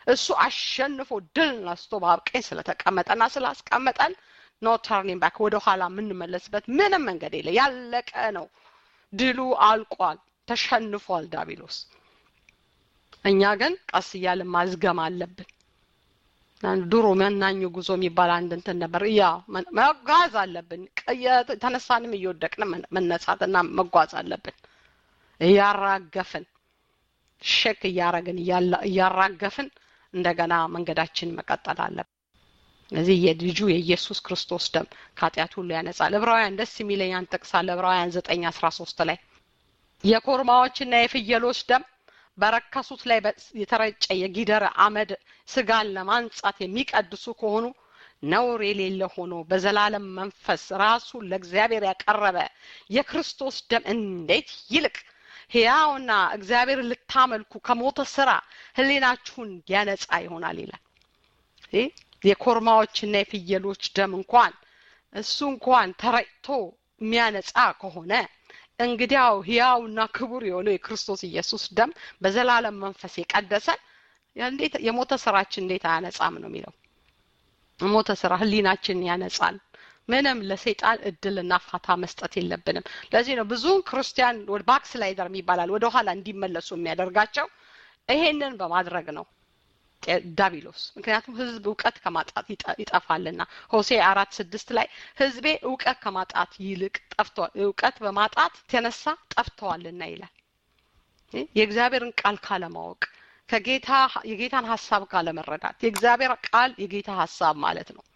እሱ አሸንፎ ድል ነስቶ በአብ ቀኝ ስለተቀመጠና ስላስቀመጠን ኖ ተርኒንግ ባክ ወደ ኋላ የምንመለስበት ምንም መንገድ የለ ያለቀ ነው ድሉ አልቋል ተሸንፏል ዳቢሎስ እኛ ግን ቀስ እያልን ማዝገም አለብን ድሮ መናኙ ጉዞ የሚባል አንድ እንትን ነበር ያ መጓዝ አለብን ተነሳንም እየወደቅን መነሳትና መጓዝ አለብን እያራገፍን ሼክ እያረግን እያራገፍን እንደገና መንገዳችን መቀጠል አለብን እዚህ የልጁ የኢየሱስ ክርስቶስ ደም ከኃጢአት ሁሉ ያነጻል ዕብራውያን ደስ የሚለኝ ጥቅስ አለ ዕብራውያን ዘጠኝ አስራ ሶስት ላይ የኮርማዎችና የፍየሎች ደም በረከሱት ላይ የተረጨ የጊደር አመድ ስጋን ለማንጻት የሚቀድሱ ከሆኑ ነውር የሌለ ሆኖ በዘላለም መንፈስ ራሱን ለእግዚአብሔር ያቀረበ የክርስቶስ ደም እንዴት ይልቅ ሕያውና እግዚአብሔር ልታመልኩ ከሞተ ስራ ህሊናችሁን ያነጻ ይሆናል ይላል የኮርማዎችና የፍየሎች ደም እንኳን እሱ እንኳን ተረጭቶ የሚያነጻ ከሆነ እንግዲያው ህያውና ክቡር የሆነው የክርስቶስ ኢየሱስ ደም በዘላለም መንፈስ የቀደሰን እንዴት የሞተ ስራችን እንዴት አያነጻም ነው የሚለው ሞተ ስራ ህሊናችን ያነጻል ምንም ለሰይጣን እድልና ፋታ መስጠት የለብንም ለዚህ ነው ብዙ ክርስቲያን ባክስላይደር ይባላል ወደ ኋላ እንዲመለሱ የሚያደርጋቸው ይሄንን በማድረግ ነው ዳቢሎስ ምክንያቱም ህዝብ እውቀት ከማጣት ይጠፋልና ሆሴ አራት ስድስት ላይ ህዝቤ እውቀት ከማጣት ይልቅ ጠፍተዋል እውቀት በማጣት የተነሳ ጠፍተዋልና ይላል የእግዚአብሔርን ቃል ካለማወቅ ከጌታ የጌታን ሀሳብ ካለመረዳት የእግዚአብሔር ቃል የጌታ ሀሳብ ማለት ነው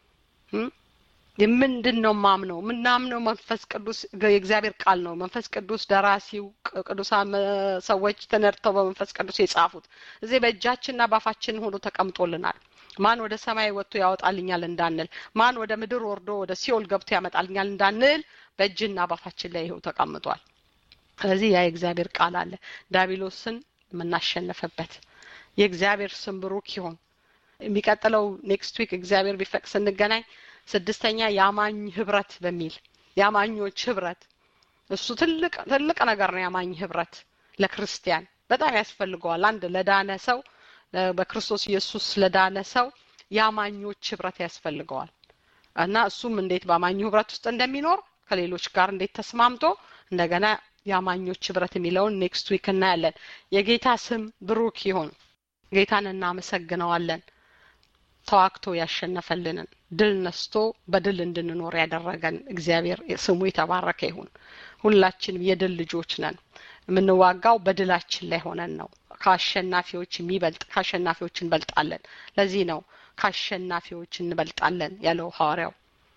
ምንድን ነው ማምነው ምናምነው መንፈስ ቅዱስ የእግዚአብሔር ቃል ነው መንፈስ ቅዱስ ደራሲው ቅዱሳን ሰዎች ተነድተው በመንፈስ ቅዱስ የጻፉት እዚህ በእጃችንና ባፋችን ሆኖ ተቀምጦልናል ማን ወደ ሰማይ ወጥቶ ያወጣልኛል እንዳንል ማን ወደ ምድር ወርዶ ወደ ሲኦል ገብቶ ያመጣልኛል እንዳንል በእጅና ባፋችን ላይ ይኸው ተቀምጧል ስለዚህ ያ የእግዚአብሔር ቃል አለ ዳቢሎስን የምናሸንፍበት የእግዚአብሔር ስም ብሩክ ይሆን የሚቀጥለው ኔክስት ዊክ እግዚአብሔር ቢፈቅ ስንገናኝ ስድስተኛ የአማኝ ህብረት በሚል የአማኞች ህብረት እሱ ትልቅ ትልቅ ነገር ነው የአማኝ ህብረት ለክርስቲያን በጣም ያስፈልገዋል አንድ ለዳነ ሰው በክርስቶስ ኢየሱስ ለዳነ ሰው የአማኞች ህብረት ያስፈልገዋል እና እሱም እንዴት በአማኙ ህብረት ውስጥ እንደሚኖር ከሌሎች ጋር እንዴት ተስማምቶ እንደገና የአማኞች ህብረት የሚለውን ኔክስት ዊክ እናያለን የጌታ ስም ብሩክ ይሁን ጌታን እናመሰግነዋለን ተዋግቶ ያሸነፈልንን ድል ነስቶ በድል እንድንኖር ያደረገን እግዚአብሔር ስሙ የተባረከ ይሁን ሁላችንም የድል ልጆች ነን የምንዋጋው በድላችን ላይ ሆነን ነው ከአሸናፊዎች የሚበልጥ ከአሸናፊዎች እንበልጣለን ለዚህ ነው ከአሸናፊዎች እንበልጣለን ያለው ሐዋርያው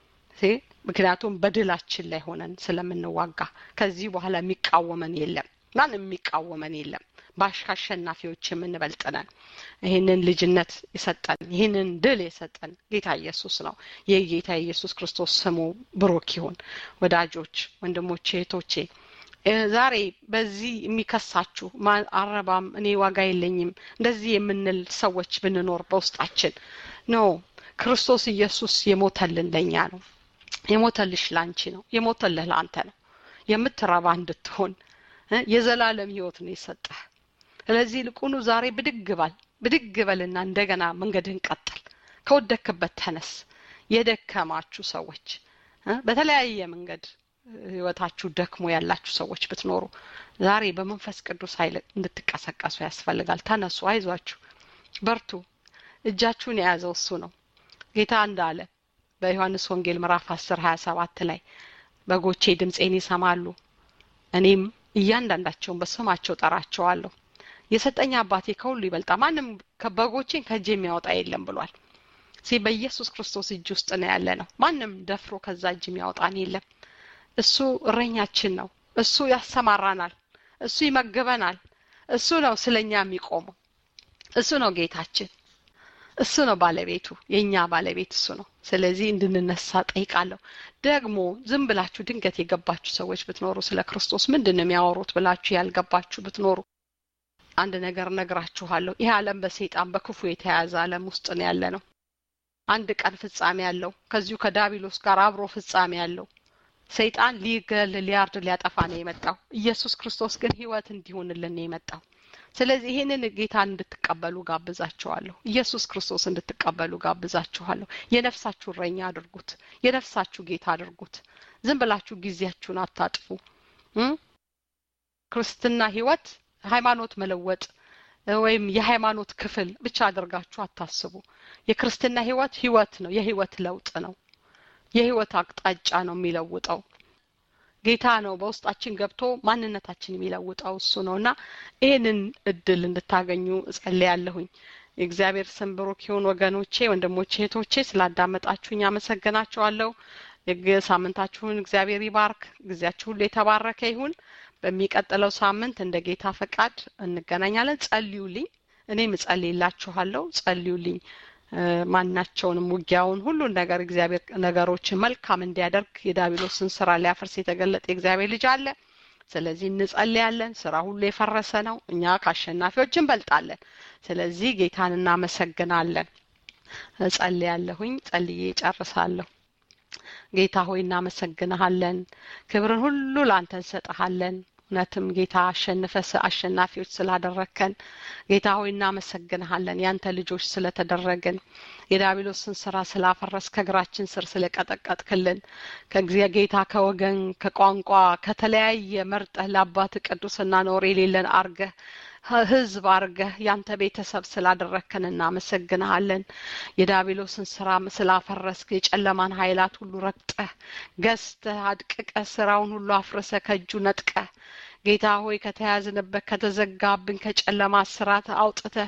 ምክንያቱም በድላችን ላይ ሆነን ስለምንዋጋ ከዚህ በኋላ የሚቃወመን የለም ማንም የሚቃወመን የለም ባሽ አሸናፊዎች የምንበልጥነን ይህንን ልጅነት የሰጠን ይህንን ድል የሰጠን ጌታ ኢየሱስ ነው ይህ ጌታ ኢየሱስ ክርስቶስ ስሙ ብሩክ ይሁን ወዳጆች ወንድሞቼ እህቶቼ ዛሬ በዚህ የሚከሳችሁ አረባም እኔ ዋጋ የለኝም እንደዚህ የምንል ሰዎች ብንኖር በውስጣችን ኖ ክርስቶስ ኢየሱስ የሞተልን ለእኛ ነው የሞተልሽ ላንቺ ነው የሞተልህ ለአንተ ነው የምትረባ እንድትሆን የዘላለም ህይወት ነው የሰጠህ ስለዚህ ልቁኑ ዛሬ ብድግ ባል ብድግ በልና እንደገና መንገድህን ቀጥል ከወደክበት ተነስ የደከማችሁ ሰዎች በተለያየ መንገድ ህይወታችሁ ደክሞ ያላችሁ ሰዎች ብትኖሩ ዛሬ በመንፈስ ቅዱስ ኃይል እንድትቀሰቀሱ ያስፈልጋል ተነሱ አይዟችሁ በርቱ እጃችሁን የያዘው እሱ ነው ጌታ እንዳለ በዮሐንስ ወንጌል ምዕራፍ አስር ሀያ ሰባት ላይ በጎቼ ድምፄን ይሰማሉ እኔም እያንዳንዳቸውን በስማቸው ጠራቸዋለሁ የሰጠኝ አባቴ ከሁሉ ይበልጣ ማንም በጎቼን ከእጅ የሚያወጣ የለም ብሏል ሲ በኢየሱስ ክርስቶስ እጅ ውስጥ ነው ያለ ነው ማንም ደፍሮ ከዛ እጅ የሚያወጣን የለም እሱ እረኛችን ነው እሱ ያሰማራናል እሱ ይመግበናል እሱ ነው ስለኛ የሚቆመው እሱ ነው ጌታችን እሱ ነው ባለቤቱ የእኛ ባለቤት እሱ ነው ስለዚህ እንድንነሳ ጠይቃለሁ ደግሞ ዝም ብላችሁ ድንገት የገባችሁ ሰዎች ብትኖሩ ስለ ክርስቶስ ምንድን ነው የሚያወሩት ብላችሁ ያልገባችሁ ብትኖሩ አንድ ነገር ነግራችኋለሁ ይህ ዓለም በሰይጣን በክፉ የተያዘ ዓለም ውስጥ ነው ያለ ነው አንድ ቀን ፍጻሜ ያለው ከዚሁ ከዳቢሎስ ጋር አብሮ ፍጻሜ ያለው ሰይጣን ሊገል ሊያርድ ሊያጠፋ ነው የመጣው ኢየሱስ ክርስቶስ ግን ህይወት እንዲሆንልን ነው የመጣው ስለዚህ ይህንን ጌታን እንድትቀበሉ ጋብዛችኋለሁ ኢየሱስ ክርስቶስ እንድትቀበሉ ጋብዛችኋለሁ የነፍሳችሁ እረኛ አድርጉት የነፍሳችሁ ጌታ አድርጉት ዝም ብላችሁ ጊዜያችሁን አታጥፉ ክርስትና ህይወት ሃይማኖት መለወጥ ወይም የሃይማኖት ክፍል ብቻ አድርጋችሁ አታስቡ የክርስትና ህይወት ህይወት ነው የህይወት ለውጥ ነው የህይወት አቅጣጫ ነው የሚለውጠው ጌታ ነው በውስጣችን ገብቶ ማንነታችን የሚለውጠው እሱ ነው እና ይህንን እድል እንድታገኙ እጸልያለሁኝ የእግዚአብሔር ስም ብሩክ ይሁን ወገኖቼ ወንድሞቼ እህቶቼ ስላዳመጣችሁኝ አመሰግናችኋለሁ ሳምንታችሁን እግዚአብሔር ይባርክ ጊዜያችሁ ሁሉ የተባረከ ይሁን በሚቀጥለው ሳምንት እንደ ጌታ ፈቃድ እንገናኛለን ጸልዩልኝ እኔም እጸልይላችኋለሁ ጸልዩልኝ ማናቸውንም ውጊያውን ሁሉን ነገር እግዚአብሔር ነገሮችን መልካም እንዲያደርግ የዳቢሎስን ስራ ሊያፈርስ የተገለጠ የእግዚአብሔር ልጅ አለ ስለዚህ እንጸልያለን ስራ ሁሉ የፈረሰ ነው እኛ ከአሸናፊዎች እንበልጣለን ስለዚህ ጌታን እናመሰግናለን እጸልያለሁኝ ጸልዬ ጨርሳለሁ ጌታ ሆይ እናመሰግንሃለን ክብርን ሁሉ ለአንተ እንሰጥሃለን እውነትም ጌታ አሸንፈ አሸናፊዎች ስላደረግከን ጌታ ሆይ እናመሰግንሃለን ያንተ ልጆች ስለተደረግን የዳቢሎስን ስራ ስላፈረስ ከእግራችን ስር ስለቀጠቀጥክልን ጌታ ከወገን ከቋንቋ ከተለያየ መርጠህ ለአባት ቅዱስና ኖር የሌለን አርገህ ህዝብ አርገህ ያንተ ቤተሰብ ስላደረግከን እናመሰግንሃለን የዳቢሎስን ስራ ስላፈረስክ የጨለማን ኃይላት ሁሉ ረግጠህ ገዝተህ አድቅቀህ ስራውን ሁሉ አፍርሰ ከእጁ ነጥቀህ ጌታ ሆይ ከተያዝንበት ከተዘጋብን ከጨለማ ስራት አውጥተህ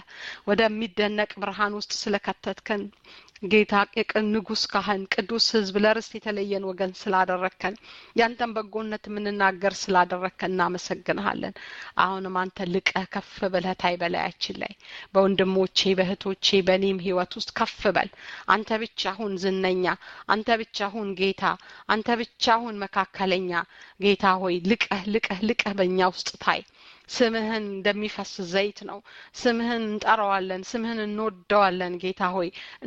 ወደሚደነቅ ብርሃን ውስጥ ስለከተትከን ጌታ የቅን ንጉስ ካህን ቅዱስ ህዝብ ለርስት የተለየን ወገን ስላደረግከን ያንተን በጎነት የምንናገር ስላደረግከን እናመሰግንሃለን አሁንም አንተ ልቀህ ከፍ ብለህ ታይ በላያችን ላይ በወንድሞቼ በእህቶቼ በእኔም ህይወት ውስጥ ከፍ በል አንተ ብቻ ሁን ዝነኛ አንተ ብቻ ሁን ጌታ አንተ ብቻ ሁን መካከለኛ ጌታ ሆይ ልቀህ ልቀህ ልቀህ በእኛ ውስጥ ታይ ስምህን እንደሚፈስ ዘይት ነው ስምህን እንጠራዋለን ስምህን እንወደዋለን ጌታ ሆይ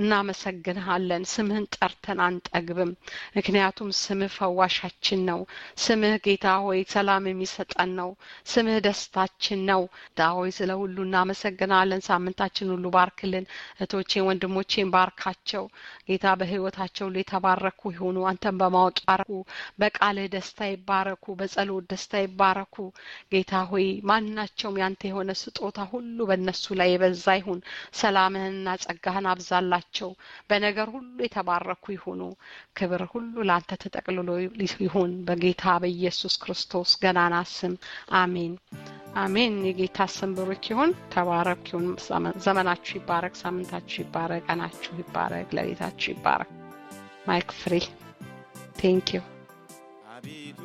እናመሰግንሃለን ስምህን ጠርተን አንጠግብም ምክንያቱም ስምህ ፈዋሻችን ነው ስምህ ጌታ ሆይ ሰላም የሚሰጠን ነው ስምህ ደስታችን ነው ጌታ ሆይ ስለ ሁሉ እናመሰግናለን ሳምንታችን ሁሉ ባርክልን እህቶቼን ወንድሞቼን ባርካቸው ጌታ በህይወታቸው ላይ የተባረኩ ይሆኑ አንተን በማወቅ ይባረኩ በቃልህ ደስታ ይባረኩ በጸሎት ደስታ ይባረኩ ጌታ ሆይ ማናቸውም ያንተ የሆነ ስጦታ ሁሉ በእነሱ ላይ የበዛ ይሁን ሰላምህንና ጸጋህን አብዛላቸው በነገር ሁሉ የተባረኩ ይሁኑ ክብር ሁሉ ለአንተ ተጠቅልሎ ይሁን በጌታ በኢየሱስ ክርስቶስ ገናና ስም አሜን አሜን የጌታ ስም ብሩክ ይሁን ተባረክ ይሁን ዘመናችሁ ይባረክ ሳምንታችሁ ይባረክ ቀናችሁ ይባረክ ለቤታችሁ ይባረክ ማይክ ፍሪ ቴንክ ዩ አቤቱ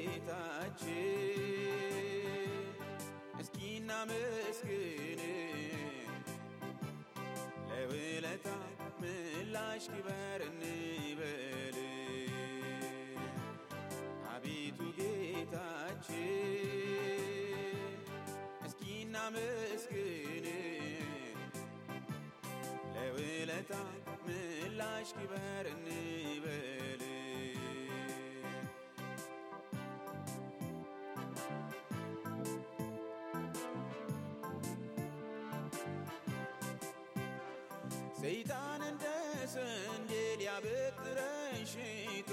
ጌታችን እስኪ እናመስግን ለውለታ ምላሽ ክበር እንበል አቤቱ ጌታችን እስኪ እናመስግን ለውለታ ምላሽ ክበር እንበል ሰይጣን እንደ ስንዴ ሊያበጥረን ሽቶ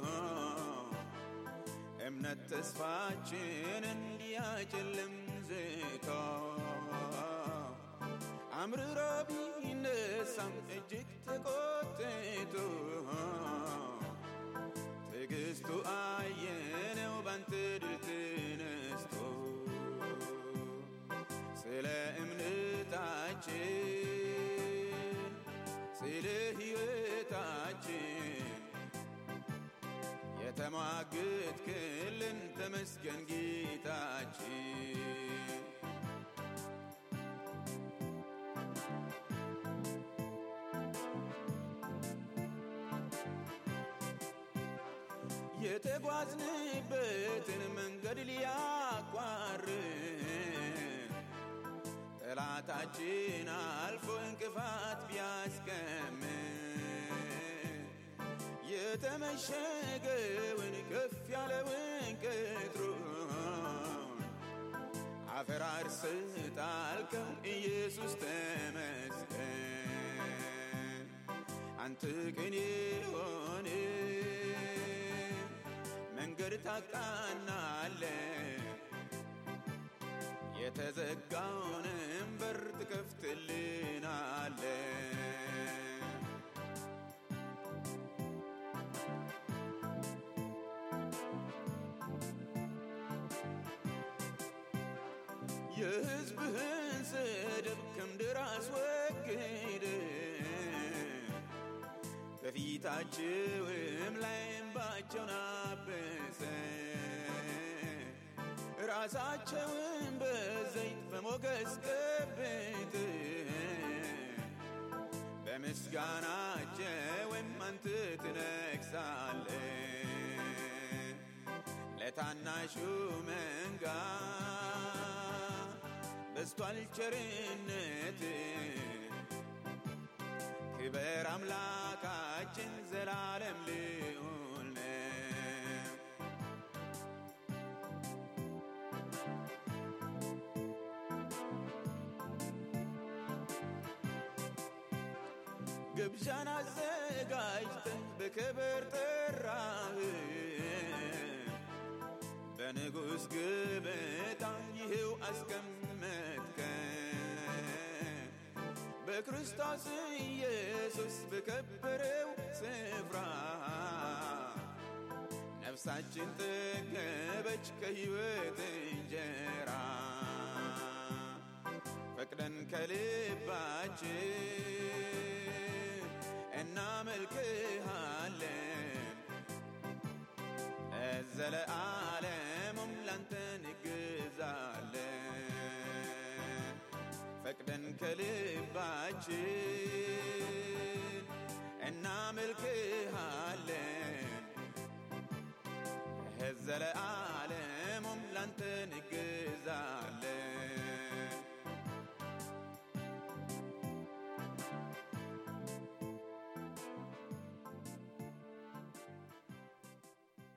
እምነት ተስፋችን እንዲያጨልም ዝቶ አምርሮ ቢነሳም እጅግ ተቆጥቶ ትዕግስቱ አየነው ባንተ ድል ተነስቶ ስለ እምነታችን ስለ ሕይወታችን የተሟገትክልን ተመስገን ጌታችን የተጓዝንበትን መንገድ ሊያቋርጥ ጠላታችን አልፎ እንቅፋት ቢያስቀምጥ የተመሸገውን ከፍ ያለውን ቅጥሩን አፈራርስ ጣልከው ኢየሱስ ተመስገን። አንተ ቅን የሆነ መንገድ ታቃናለ የተዘጋውንም በር ትከፍትልናለ የሕዝብህን ስድብ ከምድር አስወግድ በፊታችውም ላይ እንባቸውን አብሰ ራሳቸውን በዘይት በሞገስ ቀብት በምስጋናቸውም አንተ ትነግሳለ ለታናሹ መንጋ በስቷል ቸርነት ክበር አምላካችን ዘላለም ልዑል ነው። ግብዣን አዘጋጅተህ በክብር ጠራህ በንጉሥ ግብታ ይህው አስቀመጥከ በክርስቶስ ኢየሱስ በከበረው ስፍራ ነፍሳችን ጠገበች ከሕይወት እንጀራ ፈቅደን ከልባችን እናመልክሃለን ለዘለዓለሙም ላንተ እንግዛለን ፈቅደን ከልባችን እናመልክሃለን ለዘለዓለሙም